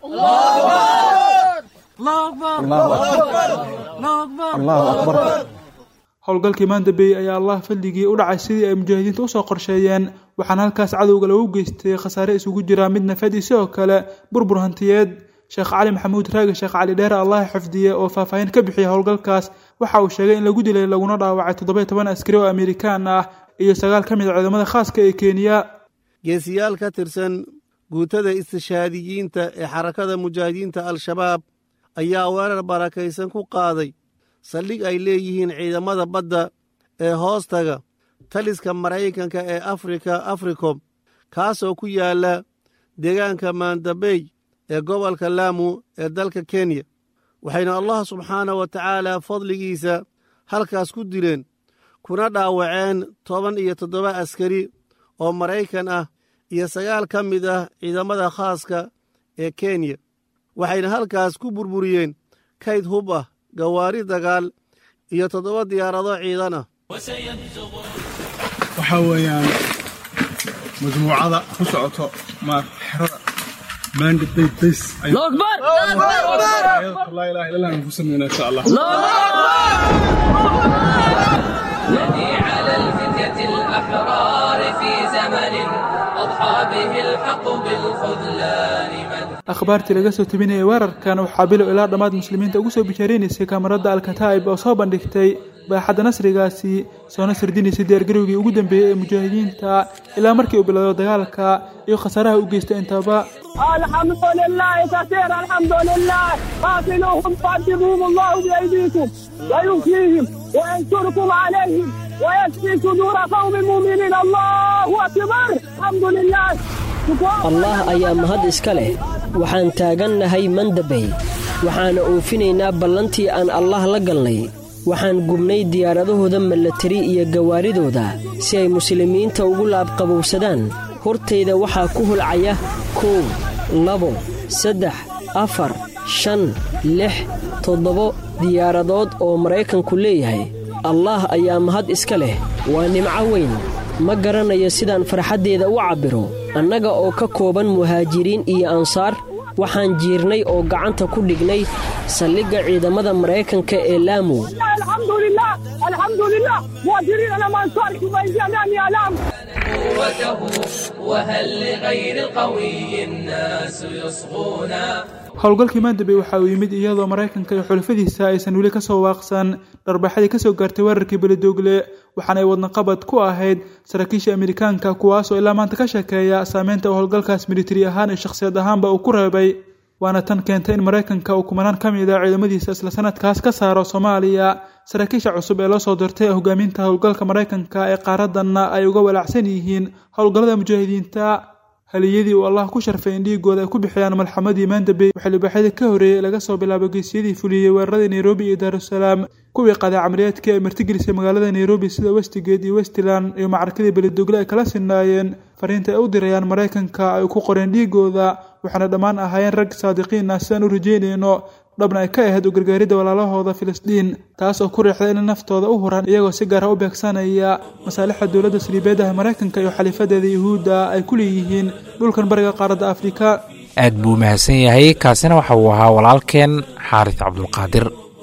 allahu akbar howlgalkii maandabey ayaa allah fadligii u dhacay sidii ay mujaahidiinta usoo qorsheeyeen waxaana halkaas cadowga lagu geystay khasaare isugu jira mid nafadii sidoo kale burbur hantiyeed sheekh cali maxamuud raagi sheekh cali dheere allah xifdiye oo faahfaahin ka bixiyay howlgalkaas waxa uu sheegay in lagu dilay laguna dhaawacay toddoba toban askari oo amerikaan ah iyo sagaal ka mid a ciidamada khaaska ee kenya geesiyaal ka tirsan guutada istishaadiyiinta ee xarakada mujaahidiinta al-shabaab ayaa weerar barakaysan ku qaaday saldhig ay leeyihiin ciidamada badda ee hoostaga taliska maraykanka ee afrika africom kaasoo ku yaalla deegaanka maandabey ee gobolka laamu ee dalka kenya waxayna allah subxaana wa tacaala fadligiisa halkaas ku dileen kuna dhaawaceen toban iyo toddoba askari oo maraykan ah iyo sagaal ka mid ah ciidamada khaaska ee kenya waxayna halkaas ku burburiyeen kayd hub ah gawaari dagaal iyo toddoba diyaarado ciidan ah waxaa weeyaan majmuucada ku socoto ma xerada maanga dayd days laa ilaha illallah aan ku sameynaa insha allah نادي على الفتية الأحرار في زمن أضحى به الحق بالخذلان من akhbaartii laga soo tebinayay weerarkan waxaa bilow ilaa dhammaad muslimiinta ugu soo bishaareynaysay kamaradda alkataa'ib oo soo bandhigtay baaxadda nasrigaasi soona sardinaysay diyaargarowgii ugu dambeeyey ee mujaahidiinta ilaa markii uu bilowdo dagaalka iyo khasaaraha u geysta intaba الحمد لله كثير الحمد لله قاتلوهم قدموهم الله بأيديكم ويؤتيهم وينصركم عليهم ويشفي صدور قوم مؤمنين الله أكبر الحمد لله allah ayaa mahad iska leh waxaan taagannahay mandabey waxaana oofinaynaa ballantii aan allah la galnay waxaan gubnay diyaaradahooda milatari iyo gawaaridooda si ay muslimiinta ugu laabqabowsadaan hortayda waxaa ku hulcaya kow labo saddex afar shan lix toddobo diyaaradood oo maraykanku leeyahay allaah ayaa mahad iska leh waa nimco weyn ma garanayo sidaan farxaddeeda u cabbiro annaga oo ka kooban muhaajiriin iyo ansaar waxaan jiirnay oo gacanta ku dhignay saldhigga ciidamada maraykanka ee laamu الحمد لله الحمد لله مهاجرين لما انصاركم من جميع اعلام قوته وهل لغير القوي الناس يصغون howlgalkii maandabey waxa uu yimid iyadoo maraykanka iyo xulafadiisa aysan weli ka soo waaqsan dharbaxadii kasoo gaartay weerarkii beledoogle waxaana ay wadnaqabad ku ahayd saraakiisha amerikaanka kuwaasoo ilaa maanta ka sheekeeya saameynta uu howlgalkaas militari ahaan iyo shakhsiyad ahaanba uu ku reebay waana tan keentay in maraykanka uu kumanaan ka mid a ciidamadiisa isla sanadkaas ka saaro soomaaliya saraakiisha cusub ee loo soo dirtay hogaaminta howlgalka maraykanka ee qaaradanna ay uga walaacsan yihiin howlgallada mujaahidiinta haliyadii uu allah ku sharfay in dhiigooda ay ku bixiyaan malxamadii maandabey waxaa libaaxyadii ka horreeyey laga soo bilaabo geesiyadii fuliyey weeraradii nairobi iyo daarusalaam kuwii qaaday camaliyaadkii ay martigelisay magaalada nairobi sida westigate iyo westland iyo macrakadii beledogle ay kala sinaayeen fariinta ay u dirayaan maraykanka ay ku qoreen dhiigooda waxaana dhammaan ahaayeen rag saadiqiin ah sidaan u rajeynayno dhabna ay ka ahayd u gargaaridda walaalahooda filistiin taas oo ku riixday inay naftooda u huraan iyagoo si gaara u beegsanaya masaalixda dowladda saliibeedaha maraykanka iyo xaliifadeeda yuhuudda ay ku leeyihiin dhulkan bariga qaaradda afrika aad buu mahadsan yahay kaasina waxa uu ahaa walaalkeen xaaris cabdulqaadir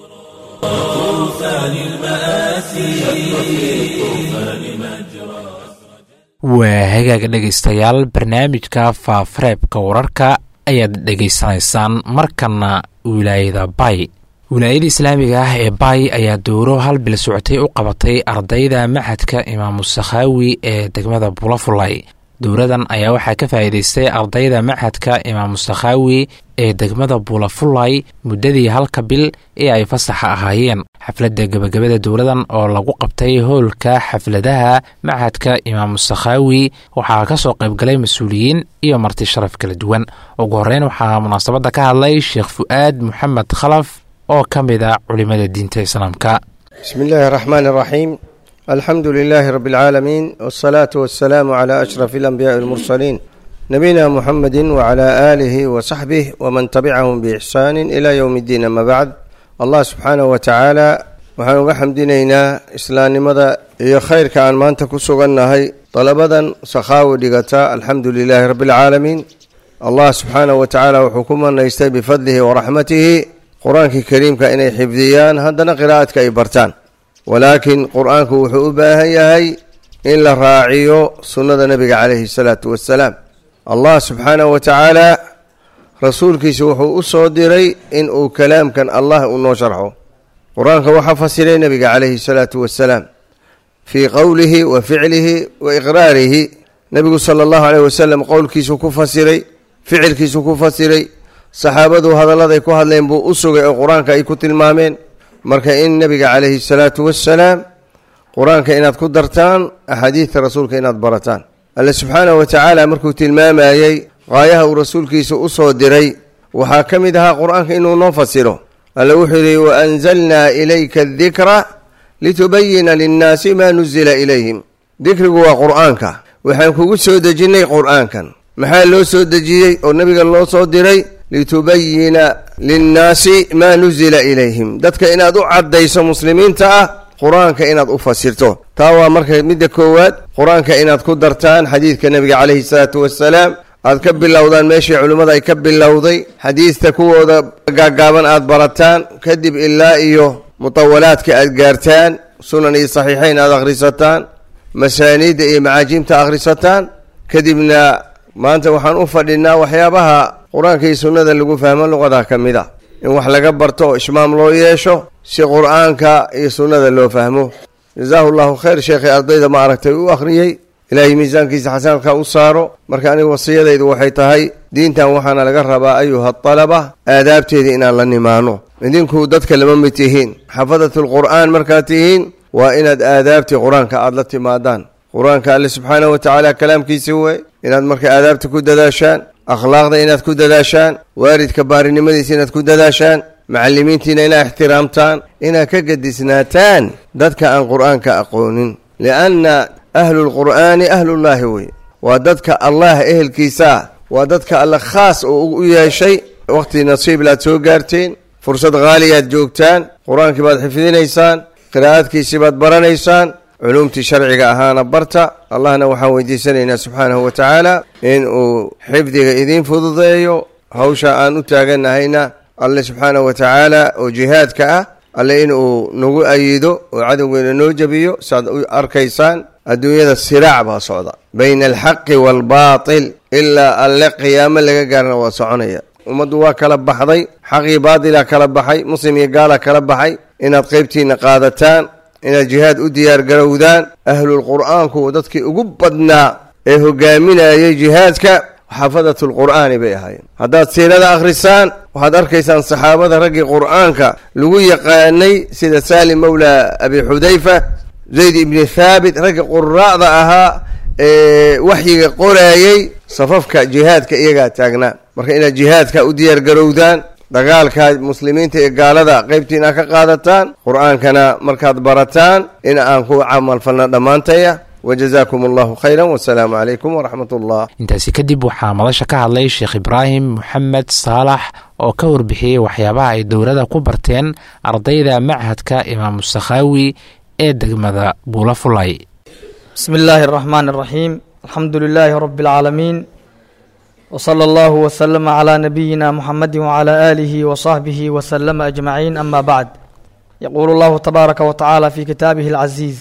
طوفان المآسي شق في الطوفان مجرى waa hagaaga dhegaystayaal barnaamijka faafareebka wararka ayaad dhegaysanaysaan markana wilaayada bay wilaayada islaamiga ah ee bay ayaa dowro hal bil socotay u qabatay ardayda maxadka imaamu sakhaawi ee degmada bulafulay dowradan ayaa waxaa ka faa'iidaystay ardayda maxadka imaamu sakhaawi ee degmada bulafulay muddadii halka bil ee ay fasaxa ahaayeen xafladda gebagabada dowladan oo lagu qabtay howlka xafladaha maxadka imaamu sakhaawi waxaa ka soo qaybgalay mas-uuliyiin iyo marti sharaf kala duwan ugu horreyn waxaa munaasabadda ka hadlay sheekh fu'aad moxamed khalaf oo ka mid a culimada diinta islaamka بسم الله الرحمن الرحيم الحمد لله رب العالمين والصلاة والسلام على أشرف الأنبياء والمرسلين نبينا محمد وعلى آله وصحبه ومن تبعهم بإحسان إلى يوم الدين أما بعد الله سبحانه وتعالى waxaan uga xamdinaynaa islaamnimada iyo khayrka aan maanta ku sugannahay dalabadan sakhaawi dhigata alxamdu lilaahi rabbi alcaalamiin allah subxaanahu wa tacaala wuxuu ku manaystay bifadlihi waraxmatihi qur-aankii kariimka inay xifdiyaan haddana qiraa'adka ay bartaan walaakiin qur-aanku wuxuu u baahan yahay in la raaciyo sunnada nebiga calayhi salaatu wassalaam allah subxaanahu wa tacaala rasuulkiisa wuxuu u soo diray in uu kalaamkan allah uu noo sharxo qur-aanka waxaa fasiray nebiga calayhi salaatu wassalaam fii qowlihi wa ficlihi wa iqraarihi nebigu sala allahu aleyh wasalam qowlkiisuu ku fasiray ficilkiisuu ku fasiray saxaabadu hadalladay ku hadleen buu u sugay oo qur-aanka ay ku tilmaameen marka in nebiga calayhi salaatu wassalaam qur-aanka inaad ku dartaan axaadiidta rasuulka inaad barataan alle subxaanahu wa tacaala markuu tilmaamayey qaayaha uu rasuulkiisa u soo diray waxaa ka mid ahaa qur-aanka inuu noo fasiro alle wuxuu yidhi wa anzalnaa ilayka adikra litubayina linnaasi maa nuzila ilayhim dikrigu waa qur-aanka waxaan kugu soo dejinnay qur-aankan maxaa loo soo dejiyey oo nebiga loo soo diray litubayina linnaasi maa nuzila ilayhim dadka inaad u caddayso muslimiinta ah qur-aanka inaad u fasirto taa waa marka midda koowaad qur-aanka inaad ku dartaan xadiidka nebiga calayhi salaatu wassalaam aad ka bilowdaan meeshii culimmada ay ka bilowday xadiidta kuwooda gaagaaban aad barataan kadib ilaa iyo mutawalaadka aad gaartaan sunan iyo saxiixayn aad akhrisataan masaaniidda iyo macaajimta akhrisataan kadibna maanta waxaan u fadhinaa waxyaabaha qur-aanka iyo sunnada lagu fahmo luqada ka mid a in wax laga barto oo ishmaam loo yeesho si qur-aanka iyo sunnada loo fahmo jazaahu llahu khayr sheekhay ardayda ma aragtay u akhriyey ilaahay miisaankiisa xasanadka u saaro marka aniga wasiyadaydu waxay tahay diintan waxaana laga rabaa ayuha alaba aadaabteeda inaan la nimaano idinku dadka lama mid tihiin xafadatulqur'aan markaad tihiin waa inaad aadaabtii qur-aanka aada la timaadaan qur-aanka alle subxaanahu wa tacaala kalaamkiisi wey inaad marka aadaabta ku dadaashaan akhlaaqda inaad ku dadaashaan waalidka baarinimadiisa inaad ku dadaashaan macallimiintiina inaad ixtiraamtaan inaad ka gedisnaataan dadka aan qur-aanka aqoonin lianna ahlulqur'aani ahlullaahi wey waa dadka allah ehelkiisaa waa dadka alle khaas oo u yeeshay waqti nasiibla aad soo gaarteen fursad haaliyaad joogtaan qur-aankii baad xifdinaysaan qiraa'adkiisii baad baranaysaan culumtii sharciga ahaana barta allahna waxaan weydiisanaynaa subxaanahu wa tacaala in uu xifdiga idiin fududeeyo hawsha aan u taaganahayna alle subxaanahu wa tacaala oo jihaadka ah alle in uu nagu ayido oo cadowgeena noo jebiyo saaad u arkaysaan adduunyada siraac baa socda bayna alxaqi waalbaatil ilaa alle qiyaamo laga gaarna waa soconaya ummaddu waa kala baxday xaqii baadilaa kala baxay muslim iyo gaalaa kala baxay inaad qeybtiina qaadataan inaad jihaad u diyaar garowdaan ahlulqur'aanku dadkii ugu badnaa ee hogaaminayay jihaadka xafadatulqur'aani bay ahaayeen haddaad siirada akhrisaan waxaad arkaysaan saxaabada raggii qur'aanka lagu yaqaanay sida saalim mowla abi xudayfa zayd ibni thaabit ragga quraa'da ahaa ee waxyiga qoraayey safafka jihaadka iyagaa taagnaa marka inaad jihaadka u diyaar garowdaan dagaalka muslimiinta iyo gaalada qeybtiina ka qaadataan qur-aankana markaad barataan in aan ku camalfalna dhammaantaya wajazaakum allahu khayra wasalaamu calaykum waraxmat ullah intaasi kadib waxaa madasha ka hadlay sheekh ibraahim moxamed saalax oo ka warbixiyey waxyaabaha ay dowladda ku barteen ardayda machadka imaamu sakhaawi ee degmada buula fulay bismi illaahi araxmaan araxiim alxamdu lilaahi rabi alcaalamiin wsala allahu wslama calaa nabiyina muxamadi wcalaa aalihi wasaxbihi wasalama ajmaciin ama bacd yaquulu allahu tabaaraka wa tacaala fi kitaabihi alcaziiz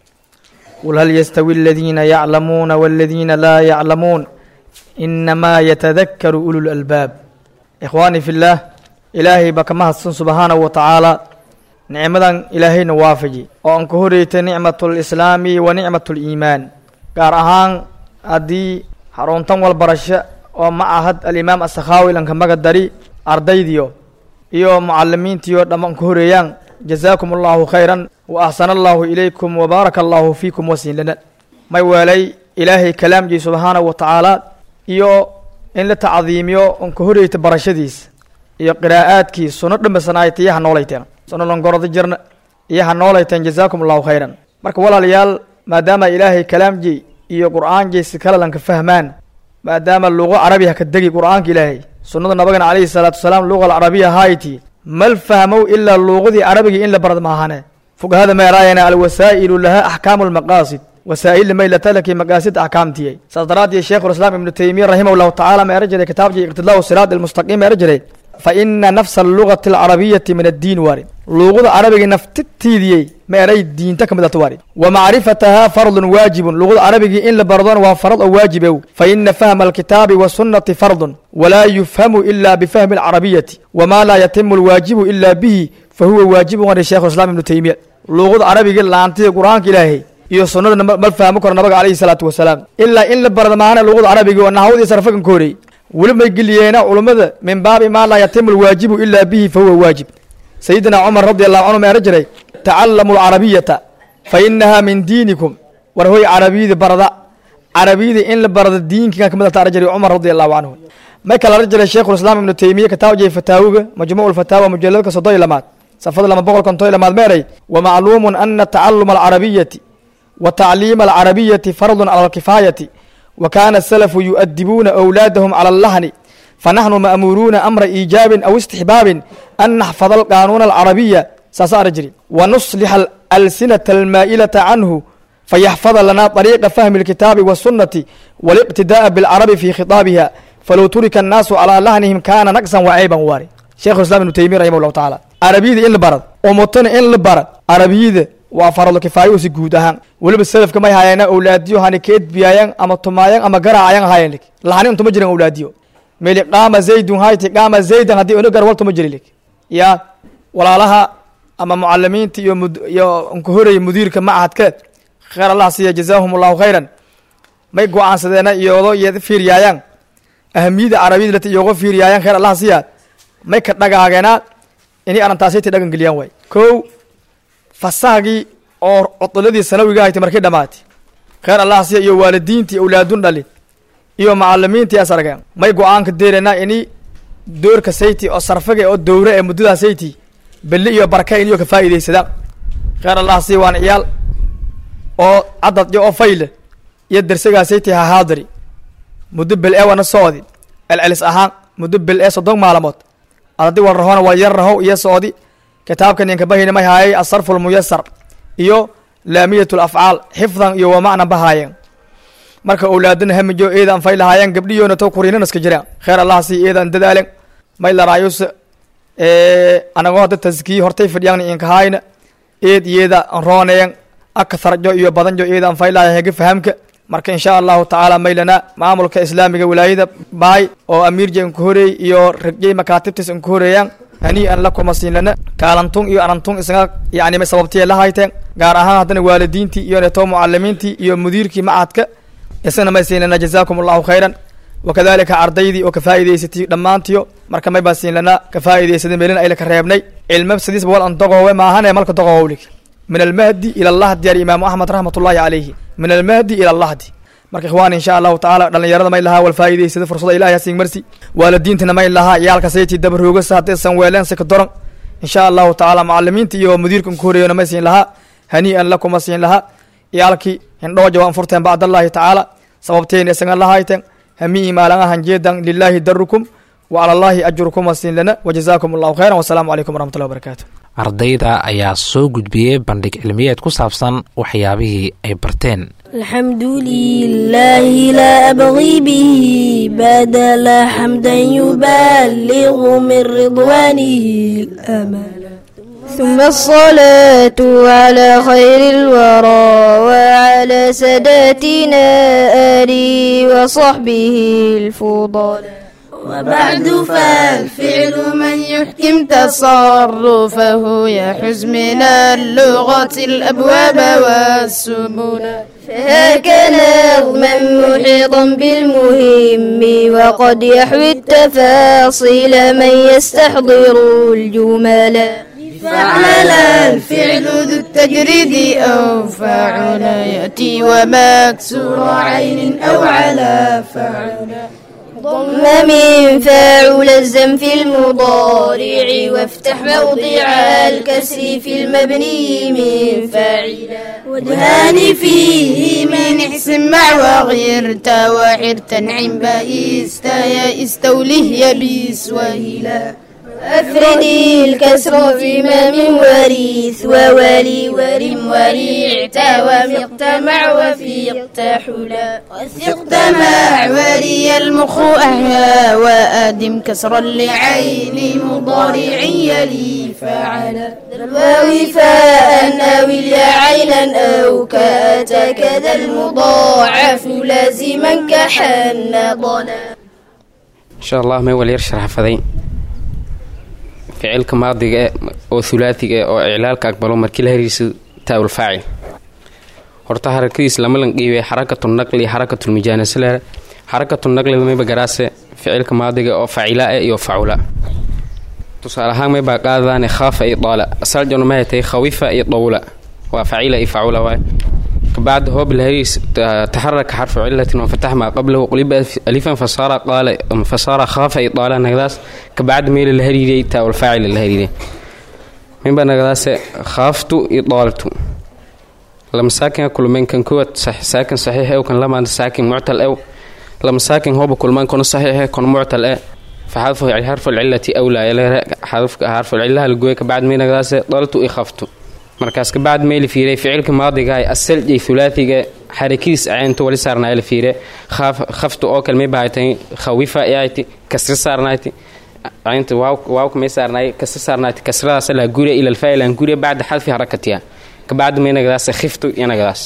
qul hal yastawi aladiina yaclamuuna waladiina laa yaclamuun inamaa yatadakaru ulu lalbaab ikhwaanii fi llaah ilaahay baa ka mahadsan subxaanahu wa tacaala nicmadan ilaahayna waafaji oo aan ka horeytay nicmatlislaami wa nicmatliimaan gaar ahaan haddii xaruntan walbarasho oo ma ahad alimaam asakhaawi lanka maga dari ardaydiyo iyo mucalimiintiyo dhammaan ka horeeyaan jazaakum allahu khayran wa axsana allahu ilaykum wabaaraka allahu fiikum wasiinlana may weelay ilaahay kalaamjii subxaanahu wa tacaala iyo in la tacdiimiyo on ka horeyta barashadiis iyo qiraa'aadkii suno dhambasanaayta iyo ha noolayteen suno longorada jirna iyo ha noolayteen jazaakum allahu khayran marka walaalayaal maadaama ilaahay kalaamjii iyo qur'aanjii si kale lanka fahmaan maadaama luqo carabi ha ka degi qur'aanka ilaahay sunnada nabagana calayhi salaatu wasalaam luqa alcarabiya hayti mal fahmow ilaa luuqadii carabigii in la barad maahane fuqahada meeraayana alwasaa'ilu laha axkaamu lmaqaasid wasaa'il maylatalaki maqaasid axkaamtiyay saas daraaddeed sheekhulislaam ibnu taymiya raximah llahu tacaala meera jiray kitaabkii iqtidaau siraat almustaqiim meera jiray fa ina nafsa allugati alcarabiyati min addiin waari luuqada carabigii naftitiidiyey meeray diinta ka midata waari wa macrifataha fardun waajibun luuqada carabigii in la bardona waa farad oo waajibow fa ina fahma alkitaabi wasunnati fardun walaa yufhamu ila bifahmi alcarabiyati wama laa yatimu alwaajibu ila bihi fa huwa waajibun wari shekhu islam ibnu taymiya luuqada carabigii laantida qur-aanka ilaahay iyo sunnada mal fahmo karo nabiga calayhi salaatu wasalaam ilaa in la barada maahana luqada carabiga oo naxwadii sarfakan ka horeeyey weli may geliyeena culummada min baabi maa laa yatimu lwaajibu ilaa bihi fa huwa waajib sayidina cumar radi allahu canhu meera jiray tacallamu alcarabiyata fa inaha min diinikum war hoy carabiyada barada carabiyada in la barada diinkiga kamid taara jiray cumar radi allahu canhu may kala ara jiray sheikhulislaam ibnu taymiya kataawjay fataawiga majmuuc lfataawa mujaladka soddon iyo lamaad safada lama boqol konton iyo lamaad meeray wamacluumun ana tacaluma alcarabiyati wa tacliima alcarabiyati fardun cala alkifaayati wa kaana asalafu yu'adibuuna awlaadahum cala allahni fanaxnu ma'muuruuna amra iijaabin aw istixbaabin an naxfada alqaanuuna alcarabiya saasa ara jiri wa nuslixa alsinata almaa'ilata canhu fayaxfada lana طariiqa fahmi اlkitaabi wالsunati wاliqtidaaءa biاlcarabi fi khitaabiha falow turika الnaasu calىa lahnihim kaana naqsan wacayban waari sheikhu islam ibnu taymiya raximah llahu tacaala carabiyada in la barad umutana in la barad carabiyada waa farado kifaayo si guud ahaan weliba selafka may hayeena owlaadiyo hani ka edbiyaayan ama tumaayan ama garaacayan hayen lig lahani untuma jiran owlaadiyo meli qaama zaydun hayti qaama zaydan haddii onagar waltuma jiri lig ya walaalaha ama mucalimiinta iyo mud iyo unka horaya mudiirka macahadka kheyr allah siiya jazaahum allahu khayran may go-aansadeena iyoodo iyo fiiryaayaan ahamiyada carabiyada lati iyooga fiiryaayaan kheyr allah siiya may ka dhagaageena inay arrintaasayta dhagan geliyaan waay kow fasahgii oo codoladii sanawiga ahaytay markay dhamaatay kheyr allah siiya iyo waalidiintii awlaadun dhali iyo macalimiintii as argeen may go-aanka deerenaa ini doorka sayti oo sarfaga oo dowre ee muddadaa sayti beli iyo barka iniyo ka faa'iidaysadaan kheyr allah siiya waan ciyaal oo cadad iyo oo fayle iyo dersagaa sayti ha haadiri muddo bel ee wana socdi celcelis ahaan muddo bel ee soddon maalmood adadi wal rahona waa yar rahow iyo socdi kitaabkan inka bahayna may haayay asarfu lmuyasar iyo laamiyat lafcaal xifdan iyo wa macnan bahaayeen marka owlaadana hamijo eedan fay lahaayeen gabdhiyoona to kuriinan iska jireen kheyr allah sii eedan dadaalen may laraayus anagoo hadda taskiyi hortay fadhiyaan inka haayna eed iyeda rooneyen akatharjo iyo badanjo eedan fay lahaayeen hega fahamka marka insha allahu tacaala maylana maamulka islaamiga wilaayada baay oo amiirja inka horeey iyo ragjay makaatibtis inka horeeyaan hanii'an la kuma siinlana kaalantun iyo arantun isaga yani may sababtiya la hayteen gaar ahaan haddana waalidiintii iyo neto mucalimiintii iyo mudiirkii macadka isagana may siinlana jazaakum allahu khayran wakadalika ardaydii oo ka faa'iidaysatay dhammaantiyo marka may baa siinlana ka faa'iidaysaday meelina ayla ka reebnay cilma sidiisba wal an dogowe maahane malka dogowowlig min almahdi ila allahdi yari imaamu axmed raxmat ullahi calayhi min almahdi ila allahdi marka ikhwaan insha allahu tacaala dhalinyarada may lahaa wal faa'iidaysada fursada ilahi hasiin marsi waalidiintana may lahaa iyaalka sayti dabaroogasa haddaysan weeleen sika doran insha allahu tacaala macalimiinta iyo mudiirka nka horeeyona may siin lahaa hanii'an lakuma siin lahaa iyaalkii hindhooja waan furteen bacdallahi tacaala sababteena isagan lahayten hamii maalangahan jeedan lilahi darukum wa cala allahi ajrukum wasiin lana wajazaakum allahu khayran wasalaamu calaykum waraxmatullahi wabarakaatu ardayda ayaa soo gudbiyey bandhig cilmiyeed ku saabsan waxyaabihii ay barteen الحمد لله لا أبغي به بدل حمدا يبلغ من رضوانه الأمل ثم الصلاة على خير الورى وعلى ساداتنا آله وصحبه الفضلاء وبعد فالفعل من يحكم تصرفه يحز من اللغة الأبواب والسبل فهاك نظما محيطا بالمهم وقد يحوي التفاصيل من يستحضر الجمل فعل الفعل ذو التجريد أو فعل يأتي ومكسور عين أو على فعل ضم من فاعل الزم في المضارع وافتح موضع الكسر في المبني من فاعلا ودهان فيه من احسن مع وغيرت وحر تنعم بئست يا استوله يبيس وهلا أفرد الكسر في ما من وريث وولي ورم وريعت ومقت مع وفيقت حلا وثقت مع ولي المخ أهوى وأدم كسرا لعين مضارع يلي فعلا الواو فاء أو اليا عينا أو كأتى كذا المضاعف لازما كحن ضنا إن شاء الله ما يولي يرشح فذين ficilka maadiga e oo hulaatiga e oo iclaalka aqbalo markii la hariiso taawul faacil horta harakadiis lama lan qiibay xarakatu naqli iyo xarakatu lmijaanasle xarakatu naqlida mayba garaase ficilka maadiga oo facila ah iyo facula tusaale ahaan maybaa qaadadaane khaafa iyo daala asaljona mahay tahay khawifa iyo dawla waa facila iyo facula waay kabacda hoob lahariis taxaraka xarfu cilatin wafatax maa qablahu quliba alifan fasaara qaala fasaara khaafa iyo daala nagadaas kabacda meela la hariiriyay taawal faacila la hariiriyay minba nagadaase khaaftu iyo daaltu lama saakin kulmeen kan kuwad saakin saxiix ew kan lamaanta saakin muctal ew lama saakin hooba kulmaan kono saxiixe kono muctal e faxadfu xarfu lcilati awlaa xarfu lcilaha lagoye kabacd meynagadaase daltu i khaftu markaas kabacd meyla fiiray ficilka maadigahay asaljay hulaatiga xarakadiis caynto wali saarnaay la fiire khaftu oo kale may bahaytay khawifa ayti kasri saarnayti caynta waawka may saarnaay kasri saarnayti kasradaas laa guriya ila alfaa'il aan guriya bacda xadfi harakatiha kabacdi maynagadaas khiftu yanagadaas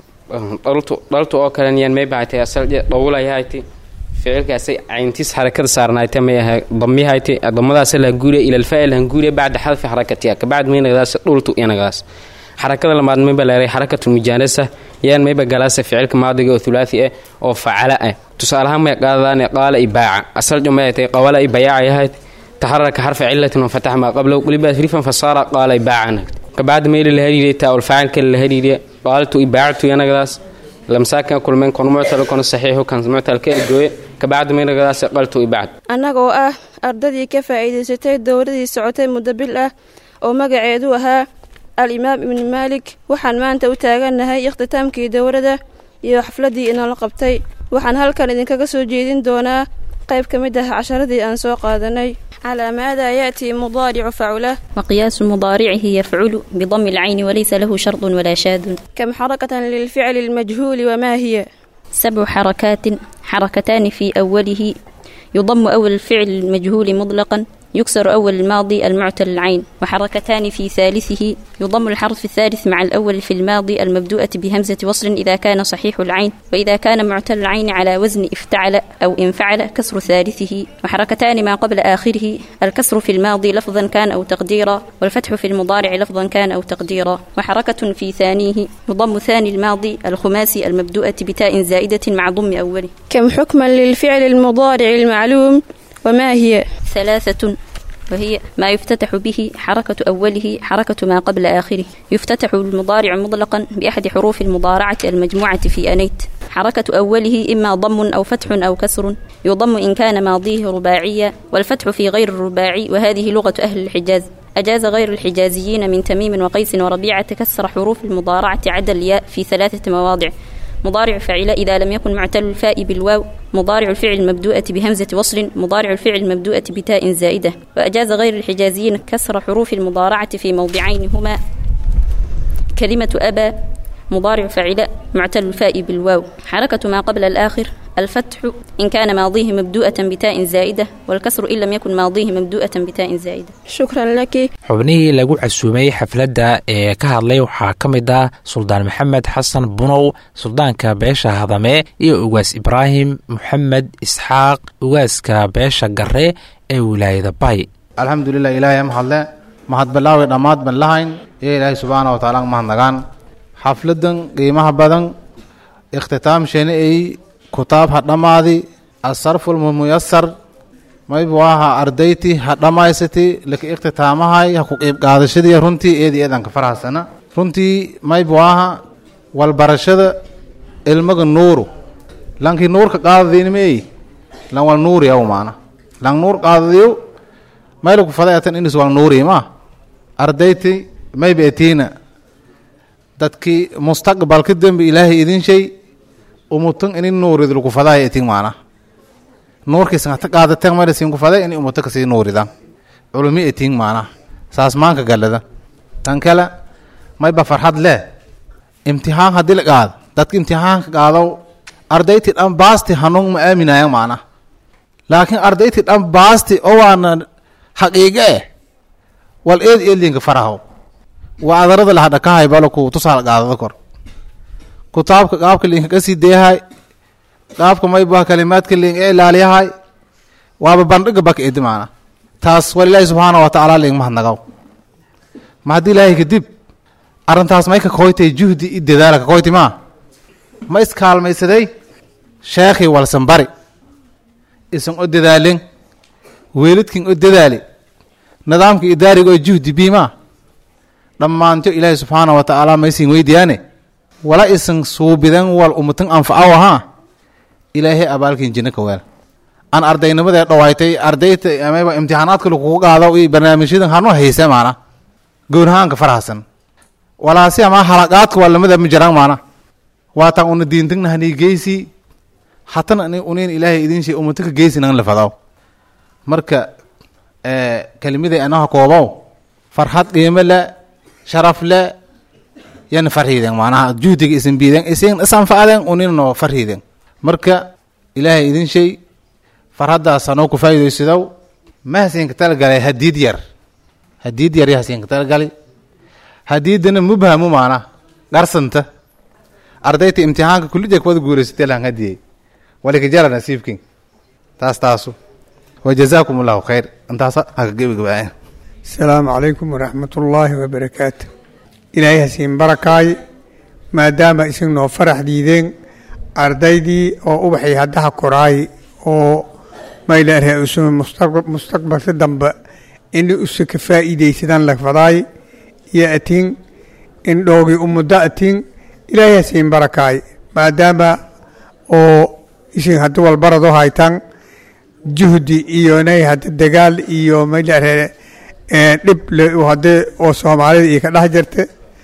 dhaltu dhaltu oo kalen yaan may bahaytay asalje dhowlayahayti ficilkaasay cayntiis xarakada saarnaayta may ahay damihayti damadaas laa guriya ila alfaa'il aan guriya bacda xadfi harakatiha kabacdi maynagadaas dhultu yanagadaas xarakada lamaad mayba leeray xarakatu mujaanasa yaan mayba galaasa ficilka maadiga oo thulaathi ah oo facala ah tusaalahaan may qaadadaane qaala i baaca asaljo may tay qawala i bayaaca yahayd taxaraka xarfa cilatin wafatax maa qablahu qliba rifan fasaara qaala i baaca kabacdi meyla la hariiriyay taawal faacilka la hariiriya qaaltu i baactu yanagadaas lamsaakin kulmeen kono muctal kono saxiixu kan muctalka gooye kabacdi maynagadaas qaltu i bacd annaga oo ah ardadii ka faa'iidaysatay dowladii socotay muddo bil ah oo magaceedu ahaa al-imaam ibni maalik waxaan maanta u taagannahay ikhtitaamkii dowladda iyo xafladdii inala qabtay waxaan halkan idinkaga soo jeedin doonaa qayb ka mid ah casharadii aan soo qaadanay calaa maadaa ya'tii mudaaricu faculah وقياس مضارعه يفعل بضم العين وليس له شرط ولا شاذ كم حركة للفعل المجهول وما هي سبع حركات حركتان في أوله يضم أول الفعل المجهول مطلقا يكسر أول الماضي المعتل العين وحركتان في ثالثه يضم الحرف الثالث مع الأول في الماضي المبدوءة بهمزة وصل إذا كان صحيح العين وإذا كان معتل العين على وزن افتعل أو انفعل كسر ثالثه وحركتان ما قبل آخره الكسر في الماضي لفظا كان أو تقديرا والفتح في المضارع لفظا كان أو تقديرا وحركة في ثانيه يضم ثاني الماضي الخماسي المبدوءة بتاء زائدة مع ضم أوله كم حكما للفعل المضارع المعلوم وما هي ثلاثة وهي ما يفتتح به حركة أوله حركة ما قبل آخره يفتتح المضارع مطلقا بأحد حروف المضارعة المجموعة في أنيت حركة أوله إما ضم أو فتح أو كسر يضم إن كان ماضيه رباعيا والفتح في غير الرباعي وهذه لغة أهل الحجاز أجاز غير الحجازيين من تميم وقيس وربيعة كسر حروف المضارعة عدا الياء في ثلاثة مواضع مضارع فعل إذا لم يكن معتل الفاء بالواو مضارع الفعل المبدوءة بهمزة وصل مضارع الفعل المبدوءة بتاء زائدة وأجاز غير الحجازيين كسر حروف المضارعة في موضعين هما كلمة أبى مضارع فعل معتل الفاء بالواو حركة ما قبل الآخر الفتح إن كان ماضيه مبدوءة بتاء زائدة والكسر إن لم يكن ماضيه مبدوءة بتاء زائدة شكرا لك xubnihii lagu casuumay xafladda ee ka hadlay waxaa ka mid ah suldaan maxamed xasan bunow suldaanka beesha hadame iyo ugaas ibraahim moxamed isxaaq ugaaska beesha gare ee wilaayada bay alxamdulilah ilaahay mahadle mahad bilaawi dhammaad ban lahayn iyo ilaahay subxaana wa tacaala mahadnagaan xafladan qiimaha badan ikhtitaamsheena ay kutaab ha dhammaadi asarful muyasar maybu aha ardayti ha dhammaysati laka ikhtitaamahay ha ku qiib qaadashadii runtii eedi eedan ka farxasana runtii maybu aha walbarashada ilmaga nuuru lankii nuurka qaadadiinimey lan wal nuuri aw maana lan nuur qaadadiyo maylaku fadayatan inis wal nuuri ma ardayti mayba etiina dadkii mustaqbalka dembi ilaahay idin shay umutan inin nuurid lagu fadahay etin maana nuurkiisan hata qaadateen mayla siin ku faday in umuta kasii nuuridan culumi etin maana saas maanka galada tan kale mayba farxad leh imtixaan haddii la qaado dadka imtixaanka qaado ardayti dhan baasti hanuun ma aaminayan maana laakiin ardayti dhan baasti oo waana xaqiiqe eh wal eed eedlinka faraho waa adarada laha dhakahay balaku tusaal qaadada kor kutaabka qaabka linka kasii deehay qaabka mayba kalimaadka lin ee ilaaliyahay waaba bandhiga baka edi maana taas wal ilaahi subxaana wa tacaala ling mahadnagaw ma haddii ilaahay kadib arrintaas may ka koytay juhdi i dadaala ka koyti maa ma iskaalmaysaday sheekhii walsan bari isan o dadaalin weelidkin o dadaali nidaamka idaariga oo juhdi biimaa dhammaanto ilaahay subxaana wa tacaala maysin weydiyaane wala isan suubidan wal umutan anfacaw ahaa ilaahay abaalkin jinno ka weel aan ardaynimadee dhawaaytay ardayta amaba imtixaanaadka lagugu qaado iyo barnaamijyadan hanu hayse maana goonhaanka farhasan walaasi ama halaqaadka waa lamada ma jiraan maana waataan una diintagna hanii geysi hatana ani unin ilaahay idin shay umataka geysinan lafadaw marka kelimiday anaha koobow farxad qiimo le sharaf le yan farhiiden maanaha juhdiga isin biiden isin isanfacden uninno farhiiden marka ilaahay idin shay farhaddaas anoo ku faa'iidaysadow ma hasiinka talagalay hadiid yar hadiid yar hasiinka talagalay hadiidana mubhamu maana garsanta ardayta imtixaanka kullija kuwada guulaysatay lahan hadiyey walika jara nasiibkin taas taasu wa jazaakum allahu khayr intaasa haka gebagabaayan asalaamu calaykum waraxmatullaahi wabarakaatu ilaahay hasiin barakaay maadaama isin noo farax diideen ardaydii oo ubaxay haddaha koraay oo maylaarhe usuma mustaqbalka dambe ini usa ka faa'iidaysadaan lagfadaay iyo atin in dhoogii umuddo atin ilaahay hasiin barakaay maadaama oo isin haddi walbarado haytan juhdi iyo nay hadda dagaal iyo maylaarhe dhib le hadde oo soomaalida iyo ka dhex jirta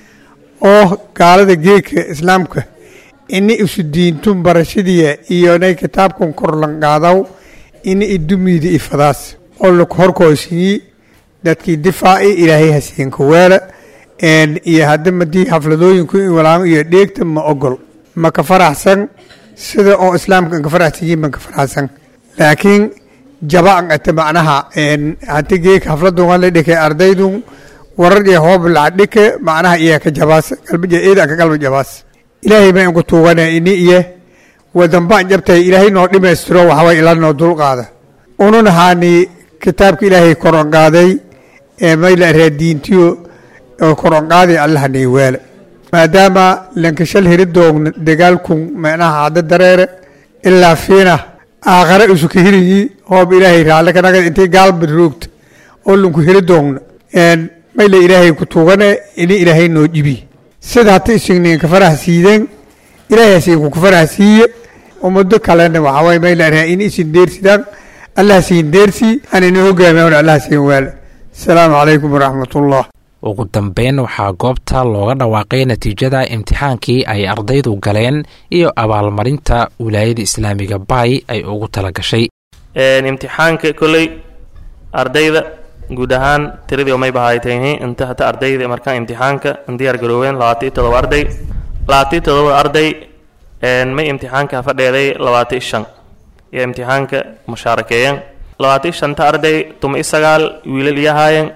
oo gaalada geedka islaamka ini isu diintun barashadiya iyo nay kitaabkan korlanqaadaw ini idumiida ifadaas oo laku horkoosiyi dadkii difaaci ilaahay hasiinka weela iyo hadda madii xafladooyinku in walaamo iyo dheegta ma ogol ma ka faraxsan sida oo islaamka inka faraxsanyiin ban ka faraxsan laakiin jabaan ate macnaha hati geeka xafladun la dhike ardaydun warar iyo hoob lacag dhike macnaha iya ka jabaas qalbija eeda ka qalbi jabaas ilaahay baan ku tuugana ini iyo wadanbaan jabtay ilaahay noo dhimaystiro waxaway ila noo dulqaada unun haani kitaabka ilaahay koron qaaday ee mayla ree diintiyo oo koron qaaday allaha nii weele maadaama lankashal heridoogna dagaalkun macnaha hadda dareere ilaa fiina aakhare isu ka hiriyi hoob ilaahay raalle kanaga intay gaalbad roogta oo lanku heridoogna mayla ilaahay ku tuugane ini ilaahay noo jibi sida hata isignin ka farax siideen ilaahay hasiinku ka farax siiye ummado kalena waxaway mayla in isin deersidaan allah siin deersi anina hogaamiyan allah siin waale asalaamu calaykum waraxmatullah ugu dambeyn waxaa goobta looga dhawaaqay natiijada imtixaankii ay ardaydu galeen iyo abaalmarinta wilaayada islaamiga baay ay ugu tala gashay imtixaanka kolley ardayda guud ahaan tiradii umay bahaaytayni inta hata ardayda markaan imtixaanka diyaar garooween labaatan iyo todoba arday labaatan iyo todoba arday may imtixaanka fadheeday labaatan iyo shan iyo imtixaanka mushaarakeeyeen labaatan iyo shanta arday tuma iyo sagaal wiilal iyo haayeen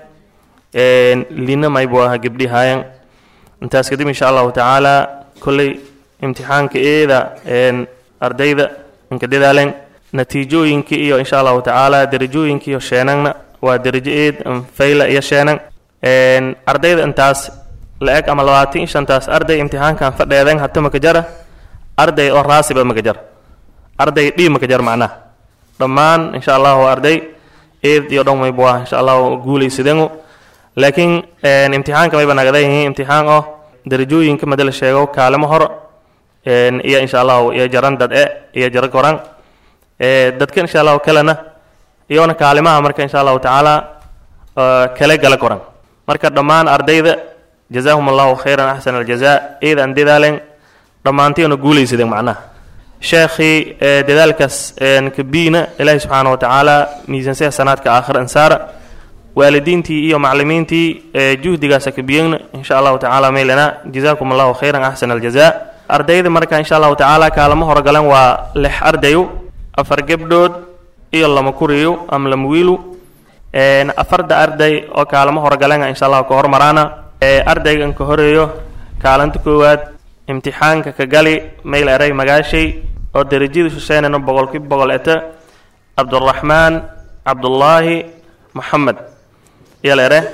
lina maybu aha gabdhi haayeen intaas kadib insha allahu tacaala kolley imtixaanka eeda ardayda inka dadaaleen natiijooyinka iyo insha allahu tacaala derajooyinka iyo sheenanna waa derajo eed fayla iyo sheenan ardayda intaas la-eg ama labaatan iyo shantaas arday imtixaankan fadheeden hata makajara arday oo raasiba makajar arday dhii makajar macnaha dhammaan insha allahu arday eed iyo dhan maybu ah insha allahu guulaysadenu laakiin imtixaanka mayba nagadayihiin imtixaan oo derajooyinka mada la sheego kaalimo hor iyo insha allahu iyo jaran dad e iyo jaro koran dadka insha allahu kalena iyona kaalimaha marka insha allahu tacaala kale gala koran marka dhammaan ardayda jazaahum allahu khayran axsan aljaza eeda aan dadaalen dhammaantiina guulaysadeen macnaha sheekhii dadaalkaas kabiina ilaahi subxaana wa tacaala miisansaya sanaadka aakhir ansaara waalidiintii iyo maclimiintii juhdigaasa kabiyeyna insha allahu tacaala maylana jazaakum allahu khayran axsan aljaza ardayda marka insha allahu tacaala kaalamo horgalan waa lix ardayo afar gebdhood iyo lama kuriyo ama lama wiilu afarda arday oo kaalamo horgalan insha allahu ka hormaraana ardaygan ka horeeyo kaalinta koowaad imtixaanka ka gali mayl eray magaashay oo derajada shuseenana boqolkiiba boqol eta cabduraxmaan cabdullaahi moxamed yal ere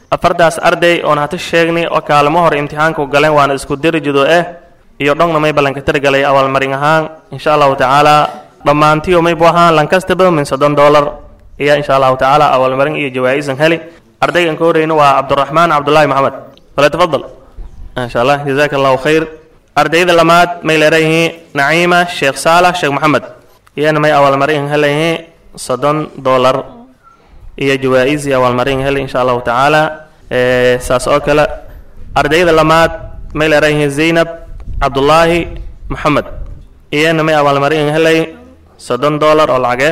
afartaas arday oon hata sheegnay oo kaalmo hore imtixaanka u galeen waana isku darajido eh iyo dhongna may ballanka targalay abaalmarin ahaan insha allahu tacaala dhammaantiyo may bu ahaan lankastaba min soddon dollar ayaa insha allahu tacaala abaalmarin iyo jawaa'isan heli ardaygan ka horeyna waa cabduraxmaan cabdullaahi maxamed wala tafadal insha allah jazaaka allahu khayr ardayda lamaad may leerayihiin naciima sheekh saalax sheekh maxamed iyana may abaalmarin helayihiin soddon dollar iyo jawaa'is iyo abaalmarin heli insha allahu tacaala saas oo kale ardayda lamaad may leerayihiin zaynab cabdullaahi maxamed iyana may abaalmarin helay soddon dollar oo lacage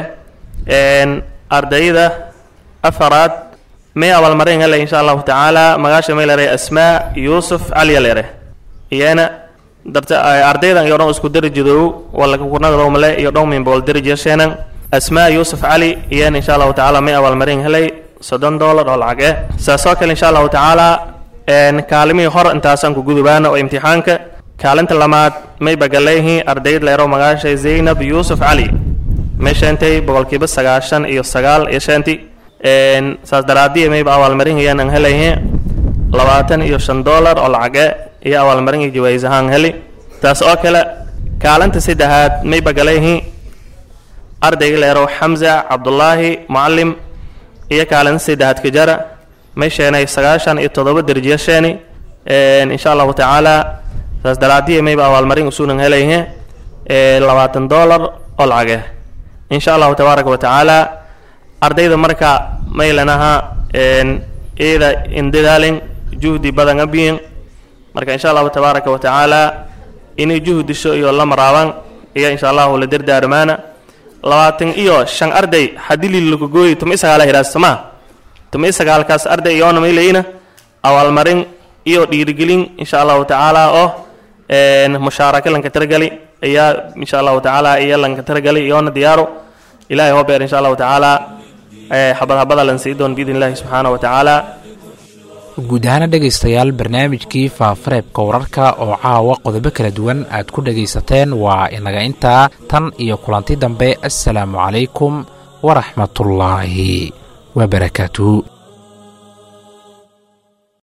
ardayda afaraad may abaalmarin helay insha allahu tacaala magaasha may leeray asmaa yuusuf caliya leere iyana darta ardaydan iyo dhan isku darajadow wala kunagado male iyo dhan min bool darajasheenan asmaa yuusuf cali iyana insha allahu tacaala may abaalmarin helay soddon dollar oo lacage saas oo kale insha allahu tacaala kaalimihii hor intaasaan ku gudubaana oo imtixaanka kaalinta lamaad may bagaleyihiin ardayd leero magaasha zaynab yuusuf cali may sheentay boqolkiiba sagaashan iyo sagaal iyo sheenti saas daraadiya mayba abaalmarin ayaan aan helayhiin labaatan iyo shan dollar oo lacage iyo abaalmarin iyo jawaayis ahaan heli taas oo kale kaalinta saddexaad may bagaleyihiin ardayga leero xamza cabdullaahi mucalim iyo kaalinta saddexaad kajara may sheenay sagaashan iyo toddoba darajiyo sheeni insha allahu tacaala saas daraadiya mayba abaalmarin usuunan helayhiin labaatan dollar oo lacage insha allahu tabaaraka wa tacaala ardayda marka maylanaha iyada indadaalin juhdi badan abiyin marka insha allahu tabaaraka wa tacaala inay juhdisho iyo la maraaban iyo insha allahu la dardaarmaana labaatan iyo shan arday hadii lilagogooyi tuma isagaala hiraas somaa tuma isagaalkaas arday iyoona mayleyna abaalmarin iyo dhiirigelin insha allahu tacaala oo mushaaraka lanka taragali ayaa insha allahu tacaala iyo lanka taragali iyoona diyaaro ilahay hoo beer insha allahu tacaala xabad habada lan sii doon biidn illahi subxaana wa tacaala guud ahaana dhegaystayaal barnaamijkii faafareebka wararka oo caawa qodobo kala duwan aad ku dhegaysateen waa inaga intaa tan iyo kulanti dambe assalaamu calaykum waraxmatullaahi wabarakaatuhu